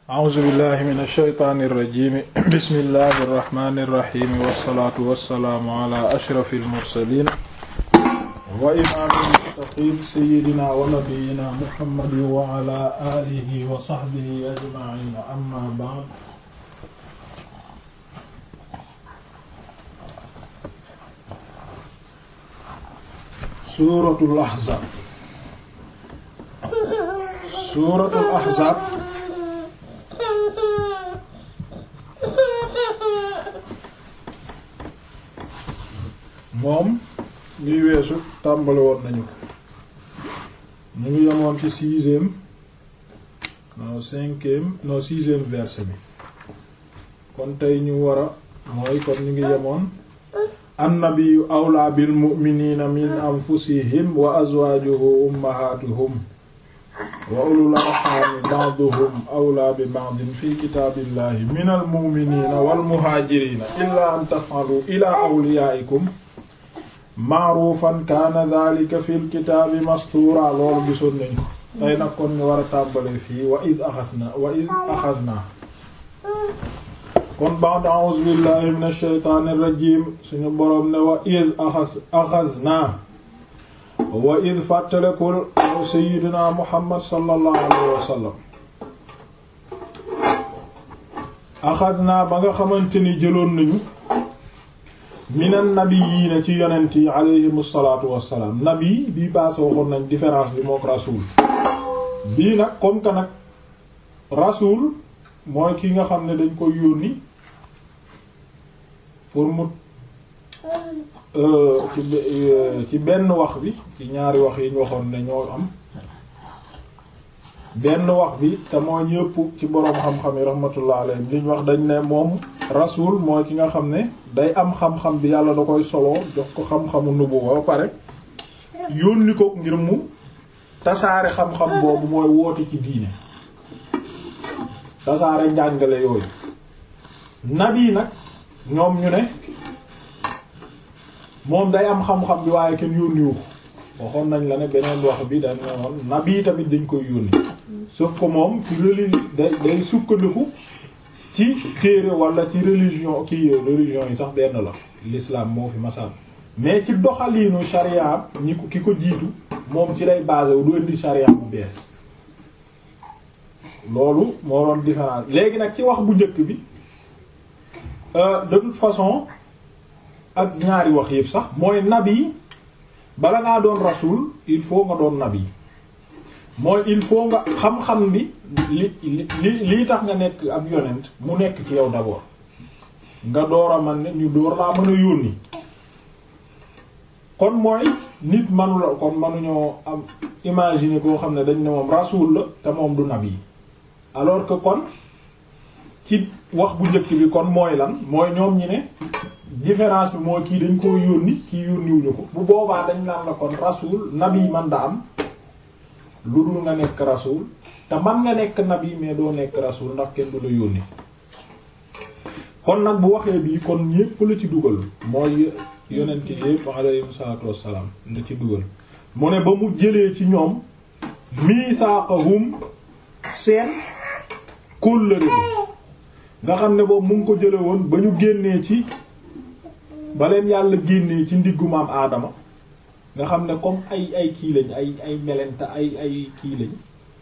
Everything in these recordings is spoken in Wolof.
a'uuzu billahi min ash-shaytaani irrajimi bismillahi irrahmani irrahimi wassalaatu wassalaamu ala ashrafi almursalin wa imaami almuttaqiin sayyidina wa nabiyyina muhammadin wa ala alihi wa sahbihi ajma'in amma ba'd suuratul ahzaab suuratul ahzaab moom liy weesu tàmbali woon nañu ko ñu ngi yemoon ci sixième non cinquième non sixième verset bi kon tey ñu war a mooy kon ñu ngi yemoon annabiyu awlaa bil mu'miniina min anfusihim wa azwaajuhu ummahatuhum wa ulul arhami ba'duhum awlaa bi ba'din fi kitaabillahi minal mu'miniina wal muhaajiriina illaa an taf'alu ilaa awliyaa'ikum ma'ruufan kaana dhaalika fil kitaabi mastuura loolu gisoon nañu ko tey nag kon ñu war a tàmbale fii wa id axadnaa wa id axadnaa kon ba'd a'uuzu billahi minash shaytaanir rajiim suñu boroom ne wa id axadnaa wa id fàttalekul yow sayyidina muhammad sallallahu alayhi wa sallam axadnaa ba nga xamante ni jëloon nañu minan nabiyyiina ci yonent yi alayhimu salaatu wassalaam nabi bii baase waxoon nañ différence bi mook rasuul bii nag comme que nag rasuul mooy ki nga xam ne dañ koy yónni pour mu ci ci benn wax bi ci ñaari wax yi ñu waxoon ne ñoo am benn wax bi te moo ñëpp ci boroom xam-xam yi rahmatullah alayhim liñ wax dañ ne moom rasul mooy ki nga xam ne day am xam-xam bi yàlla da koy soloo jox ko xam-xamu nubuwa ba pare yónni ko ngir mu tasaare xam-xam boobu mooy woote ci diine tasaare njàngale yooyu nabi nag ñoom ñu ne moom day am xam-xam bi waaye kenn yónniwu ko waxoon nañ la ne beneen wax bi dañ ne woon nabi tamit dañ koy yónni sauf que moom ci reli day day sukkandiku ci téere wala ci religion ki religion yi sax benn la l'islam moo fi masal mais ci doxaliinu sharia ñi ko ki ko jiitu moom ci lay basé wu du indi sharia bu bees loolu moo doon différence léegi nag ci wax bu njëkk bi de toute façon ak ñaari wax yëpp sax mooy nabi bala ngaa doon rasul il faut nga doon nabi mooy il faut nga xam-xam bi li li lii tax nga nekk ab yonent mu nekk ci yow d'abord nga door a man ne ñu door laa mën a yónni kon mooy nit manula kon manuñoo am imaginer koo xam ne dañ ne moom rasul la te moom du nabi alors que kon ci wax bu njëkk bi kon mooy lan mooy ñoom ñi ne différence bi mooy kii dañ koo yónni kii yónniwuñu ko bu boobaa dañ naan la kon rasul nabi man da am lu dul nga nekk rasul te man nga nekk nabi mais doo nekk rasul ndax kenn du la yónni kon nag bu waxee bii kon ñépp la ci dugal mooy yonent yépp alayhi salaatu wassalaam la ci dugal mu ne ba mu jëlee ci ñoom misaaqahum seen kóllëre nga xam ne boobu mu ngi ko jële woon ba ñu génnee ci ba leen yàlla génnee ci ndiggu maam aadama nga xam ne comme ay ay kii lañ ay ay melenta ay ay kii lañ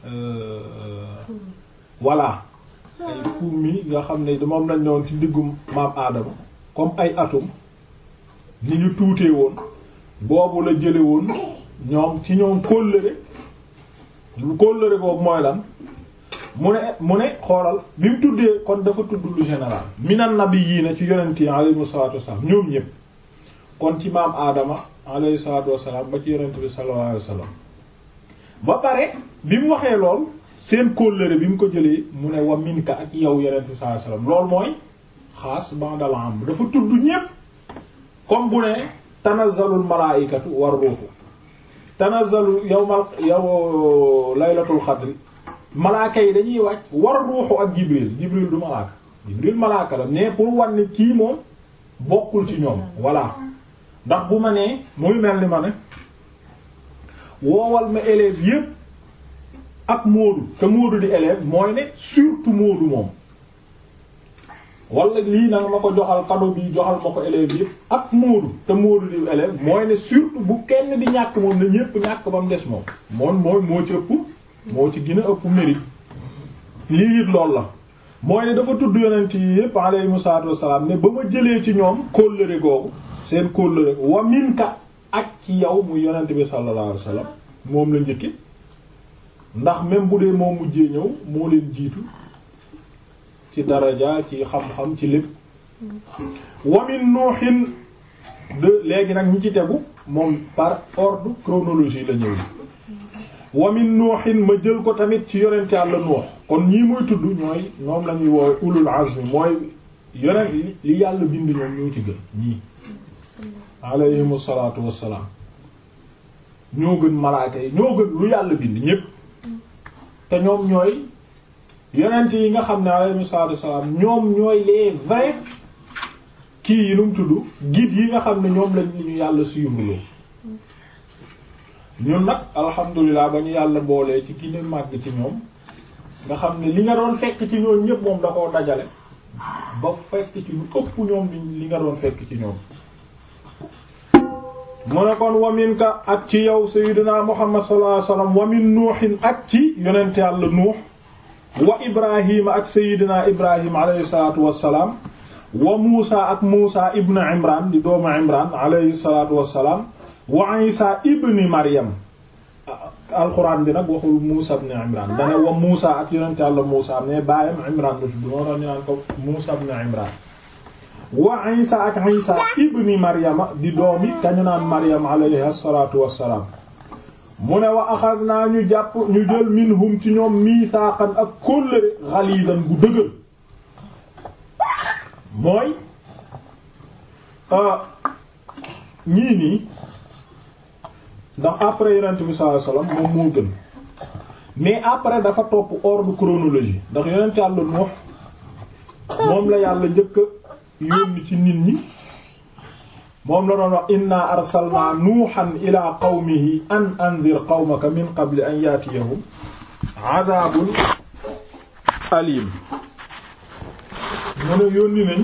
voilà ay fourmi nga xam ne moom lañ doon ci ndiggu maam aadama comme ay atome ni ñu tuutee woon boobu la jële woon ñoom ci ñoom kóllëre kóllëre boobu mooy lan mu ne mu ne xoolal bi mu tuddee kon dafa tudd lu général minan nabiyyiina ci yonent yi alayhimu salaatu wassalaam ñoom ñépp kon ci maam aadama alayhi salaatu wassalaam ba ci yonent bi sallallahu alayhi wasallam ba pare bi mu waxee lool seen kóllëre bi mu ko jëlee mu ne wa minka ak yow yonent bi sallallahu alayhi wasallam loolu mooy xaas ba'dal am dafa tudd ñépp comme bu ne tanazzalul malaa'ikatu war ruuhu tanazzalu yawmal yow laylatul xadri malaaka yi dañuy wàcc war ruuxu ak jibril jibril du malaaka jibril malaaka la mais pour wan ni kii moom bokkul ci ñoom voilà ndax bu ma nee muy mel ni ma ne woowal ma élèves yépp ak Moodu te Moodu di élève mooy ne surtout Moodu moom wala lii nag ma ko joxal cadeau bi joxal ma ko élève yëpp ak Moodu te Moodu di élève mooy ne surtout bu kenn di ñàkk moom na ñépp ñàkk ba mu des moom moom mooy moo ci ëpp moo ci gën a ëpp mérite lii it loolu la mooy ne dafa tudd yonent yi yëpp alayhimu salaatu wassalaam ne ba ma jëlee ci ñoom kóllëre googu seen kóllëre wa minka ak ci yow muy yonent bi sallallahu alayhi wasallam moom la njëkki ndax même bu dee moo mujjee ñëw moo leen jiitu ci daraja ci xam-xam ci lépp wa min nuuhin de léegi nag ñi ci tegu moom par ordre chronologie la ñëw wa min nuuhin ma jël ko tamit ci yonent Yàlla Nuux kon ñii muy tudd ñooy ñoom la ñuy woowe ulul azmi mooy yonent li yàlla bind ñoom ñoo ci gën ñii alayhimu salaatu wassalaam ñoo gën malaaka yi ñoo gën lu yàlla bind ñépp te ñoom ñooy yonent yi nga xam ne alayhimu salaatu wassalaam ñoom ñooy les vrais kii yi nu mu tudd guides yi nga xam ne ñoom lañ ñu yàlla suivre loo ñun nag alhamdulilah ba ñu yàlla boolee ci gine màgg ci ñoom nga xam ne li nga doon fekk ci ñoom ñépp moom da koo dajale ba fekk ci lu ëpp ñoom li nga doon fekk ci ñoom mu ne kon waminka ak ci yow sayyidina muhammad sallallahu alayhi wasallam wamin nuuhin ak ci yonent yàlla nuux wa ibrahima ak sayyidina ibrahim alayhi salatu wassalaam wa muusa ak muusa ibn imran di doomu imran alayhi salatu wassalaam wa isa ibni maryam alxuraan bi nag waxul muusa ibn imran dane wa muusa ak yonent yàlla muusa mais baayam imran la tudd moo tax ñu naan ko muusa ibn imran wa isa ak isa ibni maryama di doomi kañu naan maryam alayhi salatu wassalaam mu ne wa axadnaa ñu jàpp ñu jël minhum ci ñoom miisaakan ak kóllëre xaliidan gu dëgër mooy ñii nii ndax après yonent bi sallallahu alayhi wasallam moom moo gën mais après dafa topp ordre chronologie ndax yonent yàlla Nuux moom la yàlla njëkk yónni ci nit ñi moom la doon wax inna arsalna nuuhan ila qawmihi an anzir qawmaka min qabli an yaatiyahum adabun alim mu ne yónni nañu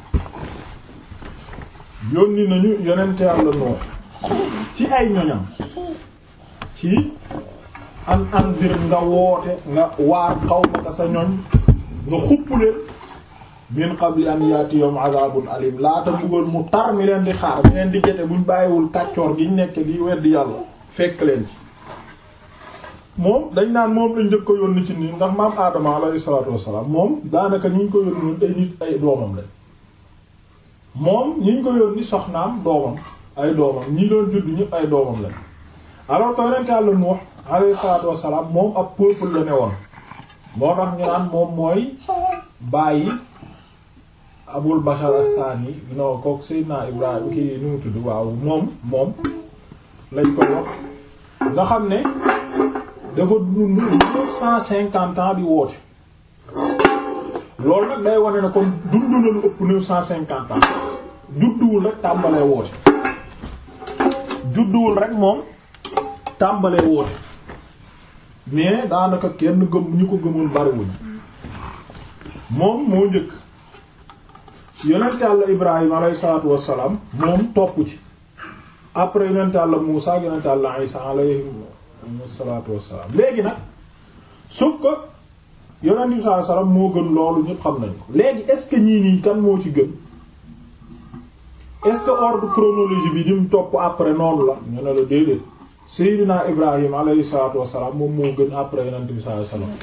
yónni nañu yonent yàlla Nuux ci ay ñoñam ci an anzir nga woote nga waar qawmaka sa ñoñ nga xuppuleen min qabli an yaatiyahum adabun alim laata mbugal mu tar mi leen di xaar mi leen di jete buñ bàyyiwul kàccoor gi ñu nekk di weddi yàlla fekk leen ci moom dañ naan moom lañ njëkk ko yónni ci nit ndax maam aadama alayhi salaatu wassalaam moom daanaka ñi ñu ko yónni woon ay nit ay doomam lañ moom ñi ñu ko yónni soxnaam doomam ay doomam ñi doon judd ñëpp ay doomam lañ alors que yonent Yàlla Nuux alayhi salaatu wassalaam moom ab peuple la ne woon moo tax ñu naan moom mooy bàyyi abul bashar as-sani non kook Seydina Ibrahim ki nu mu tudd waaw moom moom lañ koy wax nga xam ne dafa dund neuf cent cinquante ans di woote loolu nag day wane ne kon dund na lu ëpp neuf cent cinquante ans judduwul rek tàmbalee woote judduwul rek moom tàmbalee woote mais daanaka kenn gëm ñu ko gëmoon bariwuñ moom moo njëkk yonent Yàlla Ibrahim alayhi salaatu wassalaam moom topp ci après yonent Yàlla Muusaa ak yonent Yàlla Isaa alayhi salaatu wassalaam léegi nag sauf que yonent bi sallallahu alayhi wasallam moo gën loolu ñëpp xam nañ ko léegi est-ce que ñii nii kan moo ci gën est-ce que ordre chronologie bi di mu topp après noonu la ñu ne la déedéet Seydina Ibrahim alayhi salaatu wassalaam moom moo gën après yonent bi sallallahu alayhi wasallam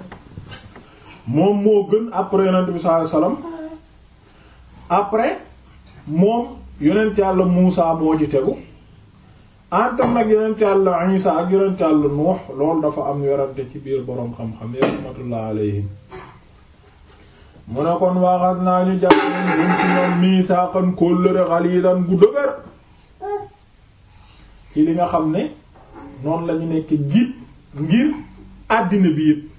moom moo gën après yonent bi sallallahu alayhi wasallam après moom yonent yàlla Muusa moo ci tegu entre nag yonent yàlla Isa ak yonent yàlla Nuux loolu dafa am yorante ci biir boroom xam-xam yi rahmatullah alayhim mu ne kon waxat naa ñu jàpp ñun ci ñoom miisaakan kóllëre xaliidan gu dëgër ci li nga xam ne noonu lañu nekk jiit ngir àddina bi yépp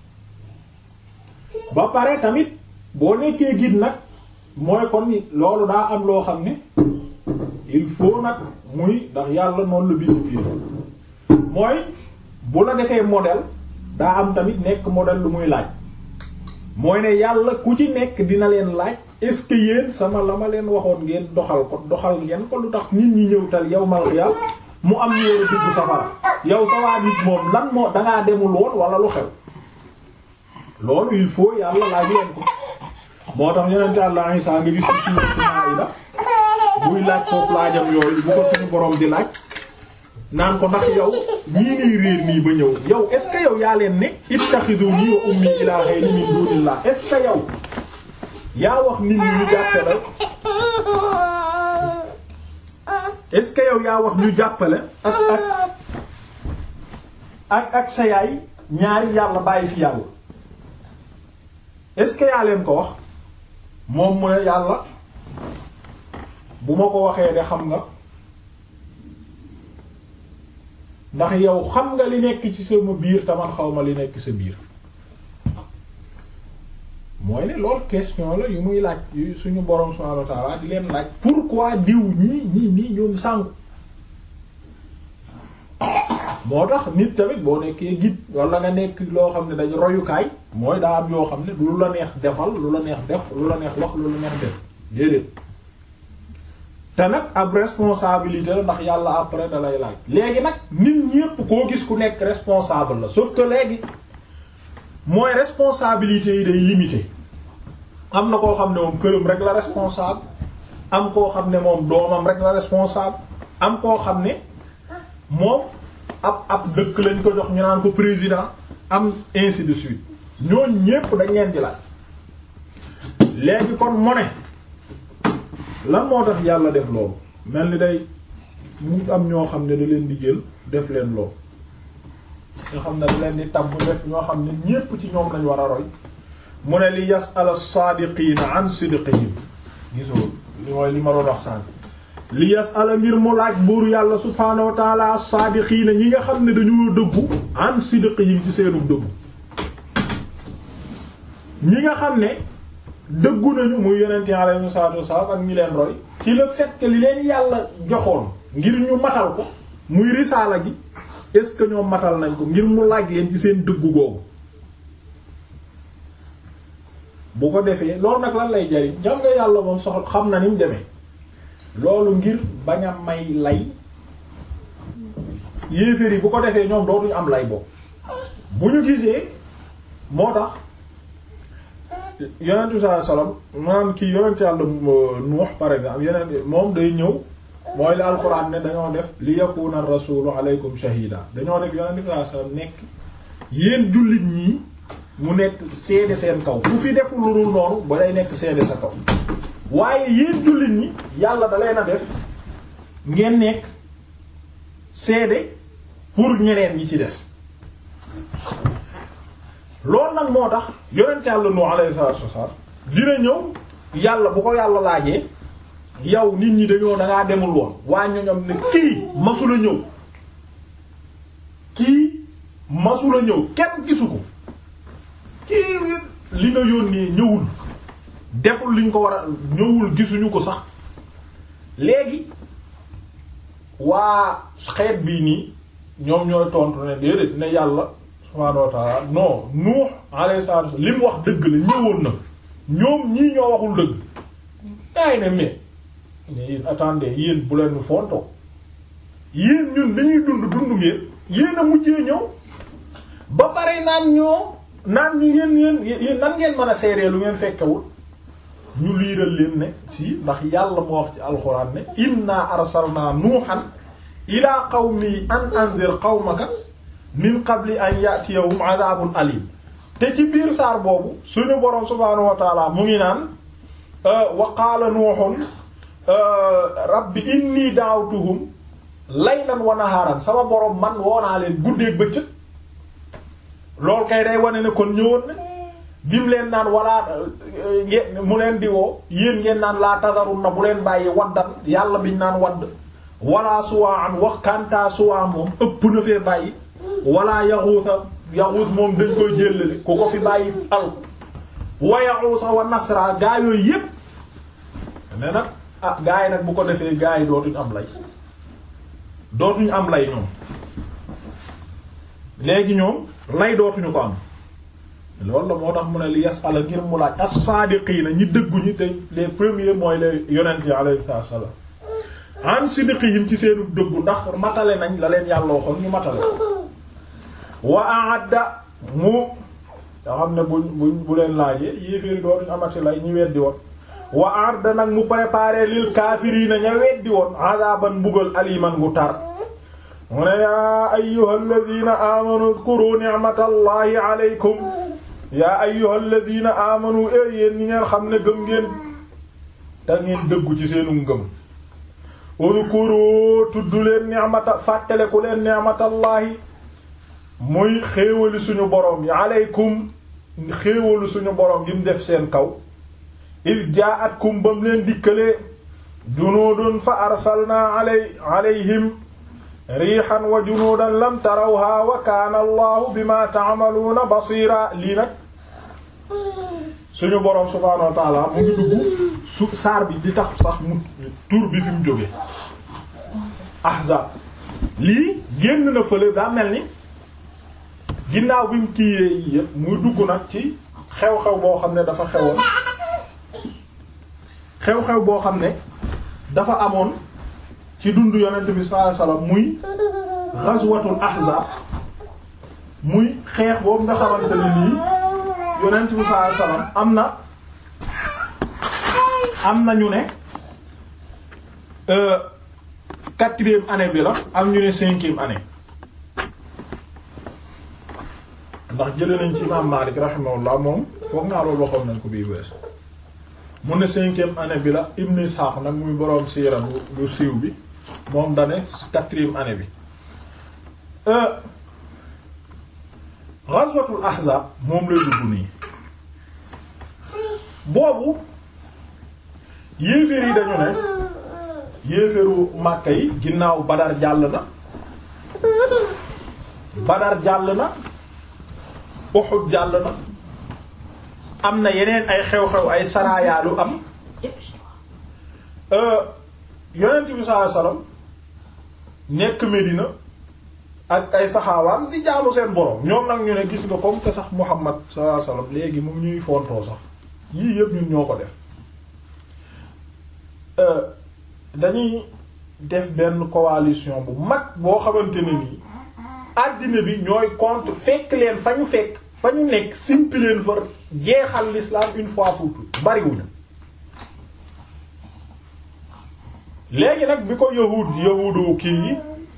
ba pare tamit boo nekkee giit nag mooy kon loolu daa am loo xam ne il faut nag muy ndax yàlla noonu la bind biir mooy bu la defee modèle daa am tamit nekk modèle lu muy laaj mooy ne yàlla ku ci nekk dina leen laaj est-ce que yéen sama la ma leen waxoon ngeen doxal ko doxal ngeen ko lu tax nit ñi ñëw tal yow mal xiyaam mu am ñëw dugg safara yow sawaa nit moom lan moo dangaa demul woon wala lu xew loolu il faut yàlla laaj leen ko moo tax yonente Yàlla Isaa nga gis ci suuratul Maa'ida buy laaj foofu laajam yooyu bu ko suñu borom di laaj naan ko ndax yow ñii nii réer nii ba ñëw yow est ce que yow yaa leen ne ittaxiduni wa ummi ilaahayni min duunillah est ce que yow yaa wax nit ñi ñu jàppale est ce que yow yaa wax ñu jàppale ak ak ak ak sa yaay ñaari yàlla bàyyi fi yàlla est ce que yaa leen ko wax moom mu ne yàlla bu ma ko waxee de xam nga ndax yow xam nga li nekk ci sama biir te man xaw ma li nekk sa biir mooy ne loolu question la yu muy laaj yu suñu borom subhanahu wa ta'ala di leen laaj pourquoi diw ñii ñii nii ñoom sànku moo tax nit tamit boo nekkee guide wala nga nekk loo xam ne dañ royukaay mooy daa am yoo xam ne lu la neex defal lu la neex def lu la neex wax lu la neex def déedéet te nag ab responsabilité la ndax yàlla après da lay laaj léegi nag nit ñépp koo gis ku nekk responsable la sauf que léegi mooy responsabilité yi day limité am na koo xam ne moom këram rek la responsable am koo xam ne moom doomam rek la responsable am koo xam ne moom ab ab dëkk lañ ko jox ñu naan ko président am ainsi de suite ñooñ ñépp dañ leen di laaj léegi kon mu ne lan moo tax yàlla def loolu mel ni day mu am ñoo xam ne da leen di jël def leen loolu nga xam ne da leen di tabb def ñoo xam ne ñépp ci ñoom lañ war a roy mu ne li yas'al as-saadiqiina an sidqihim gisoo li mooy li ma doon wax sànq li yas'al ngir mu laaj buur yàlla subhaanahu wa ta'ala as-saadiqiina ñi nga xam ne dañoo dëggu an sidqihim ci seenu dëggu ñi nga xam ne dëggu nañu muy yonent alayhi salaatu wasallam ak ñi leen roy ci le fait que li leen yàlla joxoon ngir ñu matal ko muy risaala gi est-ce que ñoom matal nañ ko ngir mu laaj leen ci seen dëggu googu bu ko defee loolu nag lan lay jariñ xam nga yàlla moom soxla xam na ni mu demee loolu ngir bañ a may lay yéeféer yi bu ko defee ñoom dootuñu am lay boobu bu ñu gisee moo tax yonent bi sallallahu alayhi wasallam maanaam kii yonent yàlla Nuux par exemple yeneen moom day ñëw mooy la alxuraan ne dañoo def li yakuna rasulu alaykum shahida dañoo def yonent bi sallallahu alayhi wasallam nekk yéen jullit ñii mu nekk seede seen kaw ku fi deful lu dul noonu ba day nekk seede sa kaw waaye yéen jullit ñi yàlla da leen a def ngeen nekk seede pour ñeneen ñi ci des loolu nag moo tax yonent yàlla nu alayhi salaatu wasallam dina ñëw yàlla bu ko yàlla laajee yow nit ñi dañoo dangaa demul woon waa ñoñom ne kii masula ñëw kii masula ñëw kenn gisu ko kii li nga yónnee ñëwul deful liñ ko war a ñëwul gisuñu ko sax léegi waa xeet bii nii ñoom ñooy tontu ne déedéet ne yàlla subhaanahu wa ta'ala non Nuux alayhi salaatu li mu wax dëgg la ñëwoon na ñoom ñii ñoo waxul dëgg daay ne mais mais yéen attendez yéen bu leen fontoo yéen ñun dañuy dund dund ngeen yéen a mujjee ñëw ba pare naan ñoo naan ñu yéen yéen yéen nan ngeen mën a seeree lu ngeen fekkewul ñu liiral leen ne si ndax yàlla moo wax ci alxuraan ne inna arsalna nuuhan ila qawmi an anzir qawmaka min qabli an ya'tiyahum adhabun alim te ci biir saar boobu suñu boroom subhaanahu wa taala mu ngi naan wa qaala nuuhun rabbi inni da'awtuhum laylan wa naharan sama boroom man woonaa leen guddeeg bëccëg loolu kay day wane ne kon ñëwoon na bi mu leen naan wala ngeen mu leen di woo yéen ngeen naan laa tadarun na bu leen bàyyi waddan yàlla biñ naan wadd wala suwaan wax kantaa suwaan moom ëpp na fee bàyyi wala yaxuusa yaxuus moom dañ koy jëllale ku ko fi bàyyi al wa yaxuusa wa nasra gaa yooyu yépp ne nag ah gaa yi nag bu ko defee gaa yi dootuñ am lay dootuñ am lay ñoom léegi ñoom lay dootuñu ko am loolu la moo tax mu ne li yasala ngir mu laaj as-saadiqiina ñi dëggu ñi te les premiers mooy les yonent yi alayhi salaam an sidqihim ci seenu dëggu ndax matale nañ la leen yàlla waxoon ñu matale wa a'adda mu nga xam ne buñ buñ bu leen laajee yéeféeri dootuñu amati lay ñi weddi woon wa a'adda nag mu préparé lil kaafiriina ña weddi woon azaban mbugal aliman gu tar mu ne yaa ayyuhal ladina amanu udkuru ni'matallahi alaykum yaa ayyuhal ladina amanu e yéen ñi ngeen xam ne gëm ngeen te ngeen dëggu ci seenu ngëm udkuru tudd leen ni'mata fàttaleku leen ni'matallahi muy xéewalu suñu borom yi alaykum xéewalu suñu borom yi mu def seen kaw iz jaa'atkum bam leen dikkalee junuudun fa arsalna alay alayhim riixan wa junuudan lam tarawha wa kaana allahu bima ta'maluuna basiira lii nag suñu boroom subhaanahu wa ta'aala mu ngi dugg su saar bi di tax sax mu tur bi fi mu jóge ahzaab lii génn na fële daa mel ni ginnaaw bi mu kiiyee yi yépp muy dugg nag ci xew-xew boo xam ne dafa xewoon xew-xew boo xam ne dafa amoon ci dundu yonent bi sallallahu alayhi wasallam muy ghazwatul ahzab muy xeex boobu nga xamante ne nii yonent bi sallallahu alayhi wasallam am na am na ñu ne quatrième année bi la am ñu ne cinquième année ndax jële nañ ci imam Malik rahimahullah moom foog naa loolu waxoon nañ ko bii wees mu ne cinquième année bi la Ibn Ishaq nag muy boroom siira bu bu siiw bi moom dane quatrième année bi ghazwatul ahzab moom lay dugg nii boobu yéeféer yi dañu ne yéeféeru Makka yi ginnaaw Badar jàll na Badar jàll na Uhud jàll na am na yeneen ay xew-xew ay sarayaalu am yonent bi sallallahu alayhi wasallam nekk Medina ak ay saxaawaam di jaamu seen borom ñoom nag ñu ne gis nga comme que sax Muhammad sallallahu alayhi wasallam léegi mu ñuy fontoo sax yii yëpp ñun ñoo ko def dañuy def benn coalition bu mag boo xamante ne nii àddina bi ñooy contre fekk leen fa ñu fekk fa ñu nekk simpi leen fa jeexal l'islam une fois pour toutes bariwuñu léegi nag bi ko yahud yahudu kii yi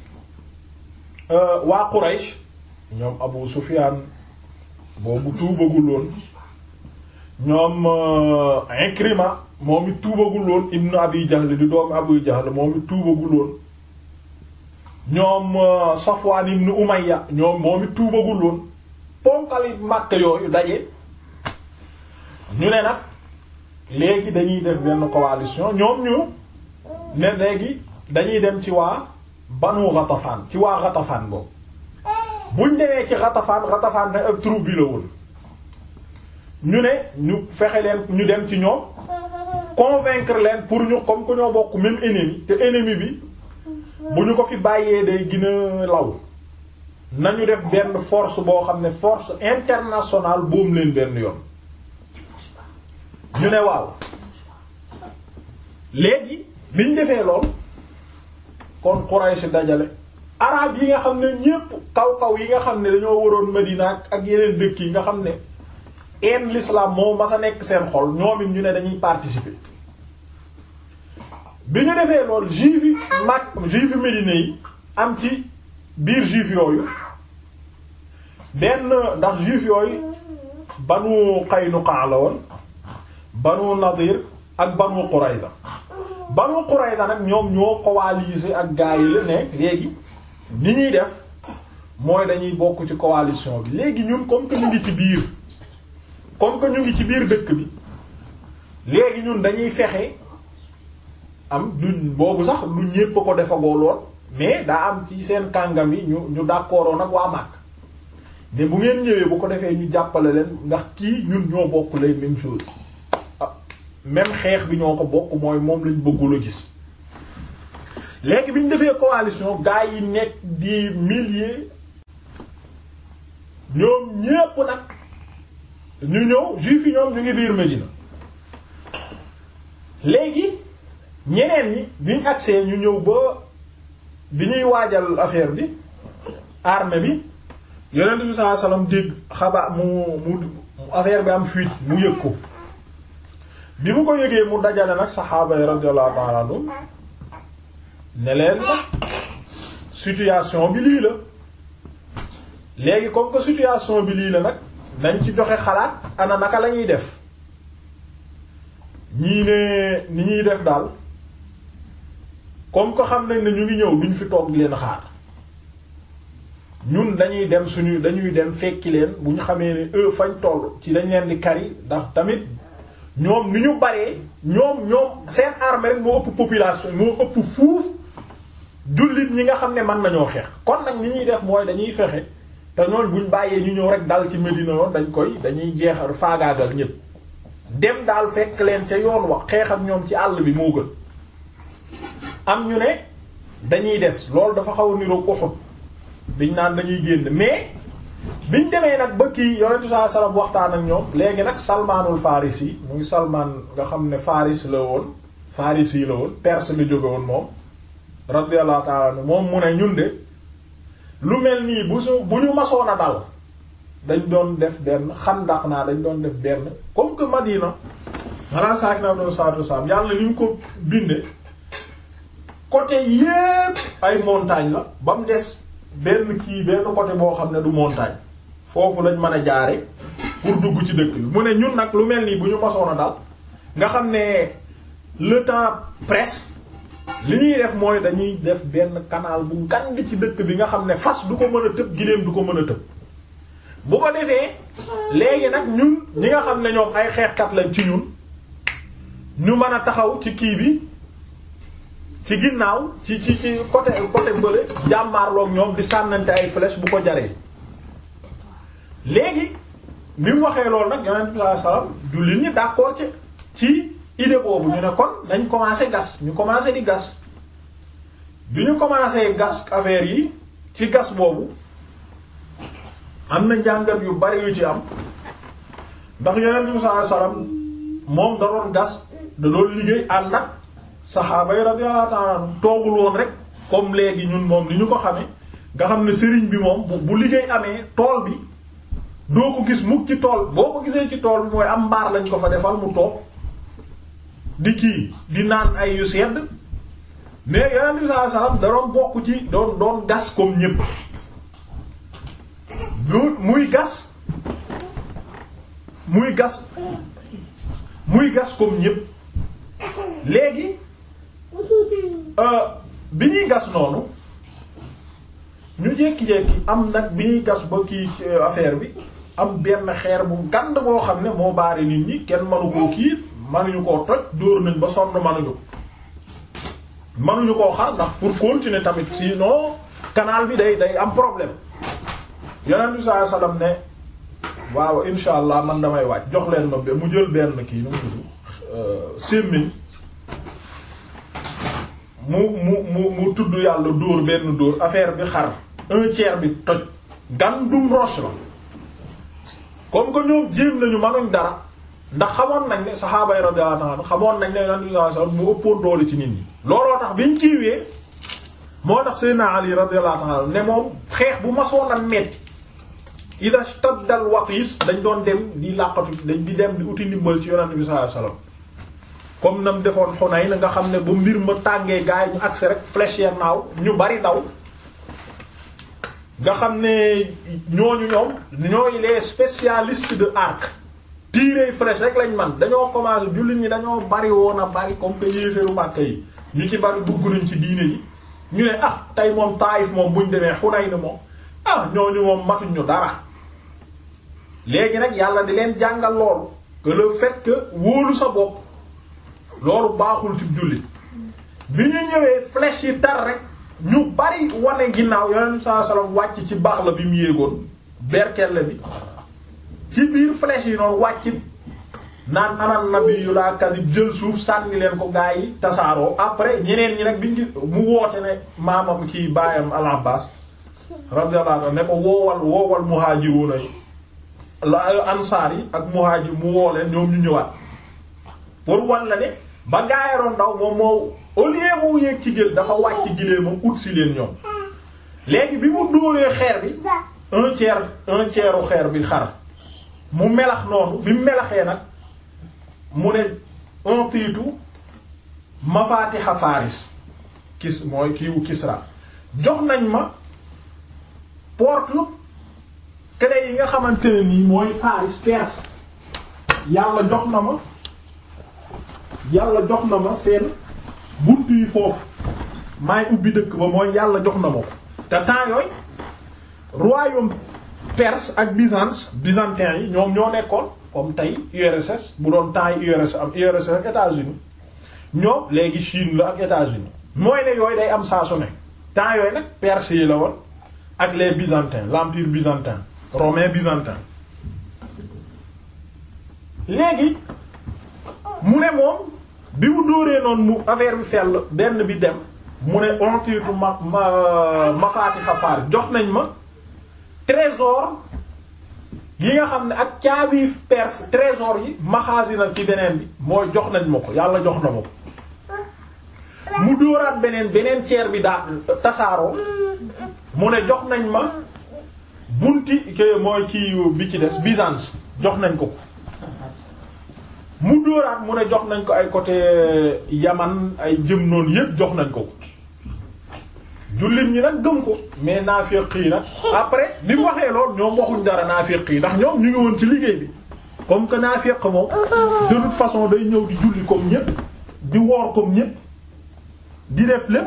waa Quraysh ñoom Abu Sufyan boobu tuubaguloon ñoom Ikrima moom it tuubaguloon ibnu Abi Jahl di doomu Abu Jahl moom it tuubaguloon ñoom Safwan ibnu Umayya ñoom moom it tuubaguloon ponkali Makka yooyu daje ñu ne nag léegi dañuy def benn coalition ñoom ñu ne léegi dañuy dem ci waa Banu Ghatafan ci waa Ghatafan boobu buñ demee ci Ghatafan Ghatafan nag ak troupe bi la woon ñu ne ñu fexe leen ñu dem ci ñoom convaincre leen pour ñu comme que ñoo bokk même ennemi te ennemi bi bu ñu ko fi bàyyee day gën a law nañu def benn force boo xam ne force internationale boom leen benn yoon ñu ne waaw léegi biñ defee lool kon Quraysh dajale arab yi nga xam ne ñépp kaw kaw yi nga xam ne dañoo waroon Medina ak yeneen dëkk yi nga xam ne en l'islam moo mas a nekk seen xol ñoom it ñu ne dañuy participer bi ñu defee lool juif yi mag juif yi Médine yi am ci biir juif yooyu benn ndax juif yooyu banu Qaynuqa la woon banu Nadir ak banu Qurayza banu Qurayza nag ñoom ñoo coalisé ak gaa yi la ne léegi ni ñuy def mooy dañuy bokk ci coalition bi léegi ñun comme que ñu ngi ci biir comme que ñu ngi ci biir dëkk bi léegi ñun dañuy fexe am du boobu sax lu ñépp ko defagoo lool mais daa am ci seen kàngam yi ñu ñu d'accord nag waa Makka mais bu ngeen ñëwee bu ko defee ñu jàppale leen ndax kii ñun ñoo bokk les mêmes choses ah même xeex bi ñoo ko bokk mooy moom lañ bëggul a gis léegi bi ñu defee coalition gaa yi nekk di milliers ñoom ñépp nag ñu ñëw juif yi ñoom ñu ngi biir Medina léegi ñeneen ñi biñ agsee ñu ñëw ba bi ñuy waajal affaire bi armée bi yonent bi sallallahu alayhi wasallam dégg xabaar mu mu affaire bi am fuite mu yëg ko bi mu ko yëgee mu dajale nag saxaaba yi radiyallahu ta'ala anhum ne leen situation bi lii la léegi comme que situation bi lii la nag nañ ci joxe xalaat ana naka la ñuy def ñii ne ni ñuy def daal comme que xam nañ ne ñu ngi ñëw duñ fi toog di leen xaar ñun dañuy dem suñu dañuy dem fekki leen bu ñu xamee ne eux fañ toll ci dañ leen di kari ndax tamit ñoom ni ñu baree ñoom ñoom seen armée rek moo ëpp population moo ëpp fuuf jullit ñi nga xam ne mën nañoo xeex kon nag ni ñuy def mooy dañuy fexe te ñooñ buñ bàyyee ñu ñëw rek dal ci Medina yoon dañ koy dañuy jeexal faagaagal ñépp dem daal fekk leen ca yoon wax xeex ak ñoom ci àll bi moo gën am ñu ne dañuy des loolu dafa xaw a niroog Uhud biñ naan dañuy génn mais biñ demee nag ba kii yonentu saa salam waxtaan ak ñoom léegi nag salmaanul faris yi muy salmaan nga xam ne faris la woon faris yi la woon perse la jóge woon moom radiyallahu ta'ala moom mu ne ñun de lu mel nii bu su bu ñu masoon a dal dañ doon def benn xandax naa dañ doon def benn comme que Madina maanaam saak na doon saatu saam yàlla ni ñu ko binde côté yépp ay montagne la ba mu des benn kii benn côté boo xam ne du montagne foofu lañ mën a jaare pour dugg ci dëkk bi mu ne ñun nag lu mel nii bu ñu masoon a dal nga xam ne le temps presse li ñuy def mooy dañuy def benn canal bu gand ci dëkk bi nga xam ne fas du ko mën a tëb giléem du ko mën a tëb bu ko defee léegi nag ñun ñi nga xam ne ñoom ay xeexkat lañ ci ñun ñu mën a taxaw ci kii bi ci ginnaaw ci ci ci côté côté bële jàmmaarloog ñoom di sànnante ay flèche bu ko jaree léegi bi mu waxee loolu nag yonent bi sallallahu alayhi wasallam jullit ñi d'accord ci ci idée boobu ñu ne kon dañ commencé gas ñu commencé di gas bi ñu commencé gas affaire yi ci gas boobu am na njàngat yu bari yu ci am ndax yonent bi sallallahu alayhi wasallam moom da doon gas da doon liggéey ànd ak saxaaba yi radiyallahu ta'ala anhum toogul woon rek comme léegi ñun moom ni ñu ko xamee nga xam ne sëriñ bi moom bu liggéey amee tool bi doo ko gis mukk ci tool boo ko gisee ci tool bi mooy am mbaar lañ ko fa defal mu toog di kii di naan ay yu sedd mais yonent bi sallallahu alayhi wasallam da doon bokk ci doon doon gas comme ñépp muy gas muy gas muy gas comme ñépp léegi bi ñuy gas noonu ñu jékki-jékki am nag bi ñuy gas ba kii affaire bi am benn xeer bu gand boo xam ne moo baari nit ñi kenn manu koo kii manuñu koo toj dóor nañ ba sonn manuñu manuñu koo xar ndax pour continuer tamit sinon canal bi day day am problème yonent bi sallallahu alayhi wasallam ne waaw insha allah man damay wàcc jox leen ma mu jël benn kii nu mu tudd sémmiñ mu mu mu mu tudd yàlla dóor benn dóor affaire bi xar un tiers bi toj gandum roche la comme que ñoom jéem nañu manuñ dara ndax xamoon nañ ne saxaaba yi radiyallahu anhum xamoon nañ ne yonent bi sallallahu alayhi wasallam mu ëppoon doole ci nit ñi looloo tax biñ kiiwee moo tax Seydina Ali radiyallahu anhu ne moom xeex bu masoon a metti ida stadda al waqis dañ doon dem di làqatu dañ di dem di uti ndimbal ci yonent bi sallallahu alayhi wasallam comme nam defoon Hunayn nga xam ne ba mbir ma tàngee gaay ñu agsi rek flèche ya naaw ñu bari daw nga xam ne ñooñu ñoom ñooy les spécialistes de arc tirer flèche rek lañ man dañoo commencé jullit ñi dañoo bari woon a bari comme que yéeféeru Makka yi ñu ci bari dugg nañ ci diine yi ñu ne ah tey moom Taayif moom buñ demee Hunayn moom ah ñooñu moom matuñ ñu dara léegi nag yàlla di leen jàngal loolu que le fait que wóolu sa bopp loolu baaxul ci jullit bi ñu ñëwee flèche yi tar rek ñu bari wane ginnaaw yonent saa sallam wàcc ci baax la bi mu yéegoon berkelle bi ci biir flèche yi noonu wàcc naan anan nabi yu laa kadib jël suuf sànni leen ko gaa yi tasaaroo après ñeneen ñi nag biñ mu woote ne maamam ci baayam al Abbas radiyallahu anhu ne ko woowal woowal muhaajiruuna yi la ansaar yi ak muhaajir mu woo leen ñoom ñu ñëwaat pour wan la ne ba gaayaroon ndaw moom moo au lieu mu yéeg ci gël dafa wàcc gilee moom ut si leen ñoom léegi bi mu dóoree xeer bi un tiers un tiers u xeer bi xar mu melax noonu bi mu melaxee nag mu ne un tiitu mafaatiha faris kis mooy kiiwu Kisra jox nañ ma porte clé yi nga xamante ne nii mooy faris Perse yàlla jox na ma yàlla jox na ma seen bunt yi foofu maay ubbi dëkk ba mooy yàlla jox na ma ko te temps yooyu royaume perse ak byzance byzantin yi ñoom ñoo nekkoon comme tey URSS bu doon temps yi URSS am URSS ak États-Unis ñoom léegi Chine la ak États-Unis mooy ne yooyu day am saa su ne temps yooyu nag perse yi la woon ak les byzantins l'empire byzantin romain byzantin léegi mu ne moom bi mu dóoree noonu mu affaire bi fell benn bi dem mu ne ontiitu ma ma mafaati xafaar jox nañ ma trésor yi nga xam ne ak caabi perse trésor yi maxaasina ci beneen bi mooy jox nañ ma ko yàlla jox na ma ko mu dóoraat beneen beneen ceer bi daa tasaaroo mu ne jox nañ ma bunti ke mooy kii bi ci des Byzance jox nañ ko ko mu dóoraat mu ne jox nañ ko ay côté Yaman ay jëm noonu yépp jox nañ ko ko jullit ñi nag gëm ko mais naafiq yi nag après bi mu waxee lool ñoom waxuñ dara naafiq yi ndax ñoom ñu ngi woon ci liggéey bi comme que naafiq moom de toute façon day ñëw di julli comme ñépp di woor comme ñépp di def lépp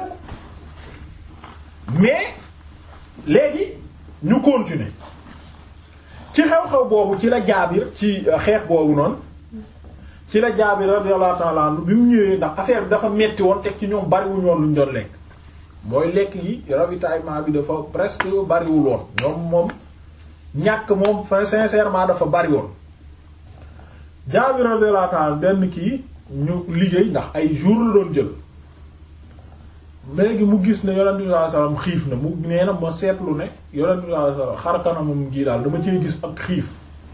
mais léegi ñu continuer ci xew-xew boobu ci la jaabir ci xeex boobu noonu ci la jaabir radiyallahu ta'ala anhu bi mu ñëwee ndax affaire bi dafa metti woon teg ci ñoom bariwuñ woon luñ doon lekk mooy lekk yi ravitaillement bi dafa presque bariwul woon ñoom moom ñàkk moom fa sincèrement dafa bari woon jaabir radiyallahu ta'ala benn kii ñu liggéey ndax ay jour la doon jël léegi mu gis ne yonent bi sallallahu alayhi wasallam xiif na mu nee na ma seetlu ne yonent bi sallallahu alayhi wasallam xar kanamam gii daal dama cee gis ak xiif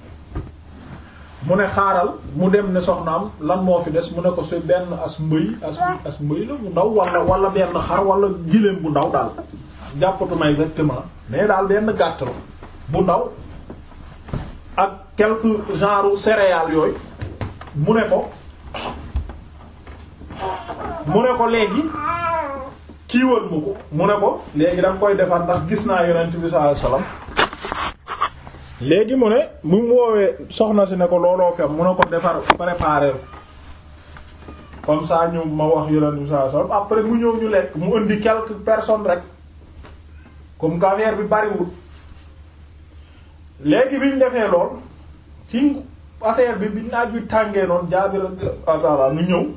mu ne xaaral mu dem ne soxnaam lan moo fi des mu ne ko si benn as mbëy as as mbëy la bu ndaw wala wala benn xar wala giléem bu ndaw daal jàppatuma exactement mais daal benn gàtt la bu ndaw ak quelque genre céréales yooyu mu ne ko mu ne ko léegi kiiwal ma ko mu ne ko léegi da nga koy defar ndax gis naa yonent bi sallallahu alayhi wasallam léegi mu ne mu mu woowee soxna si ne ko looloo fem mu ne ko defar préparer comme ça ñu ma wax yonent bi sallallahu alayhi wasallam après mu ñëw ñu lekk mu indi quelques personnes rek comme affaire bi bariwul léegi bi ñu defee lool ci affaire bi bi naaj bi tàngee noonu Jaabir radiyallahu nu ñëw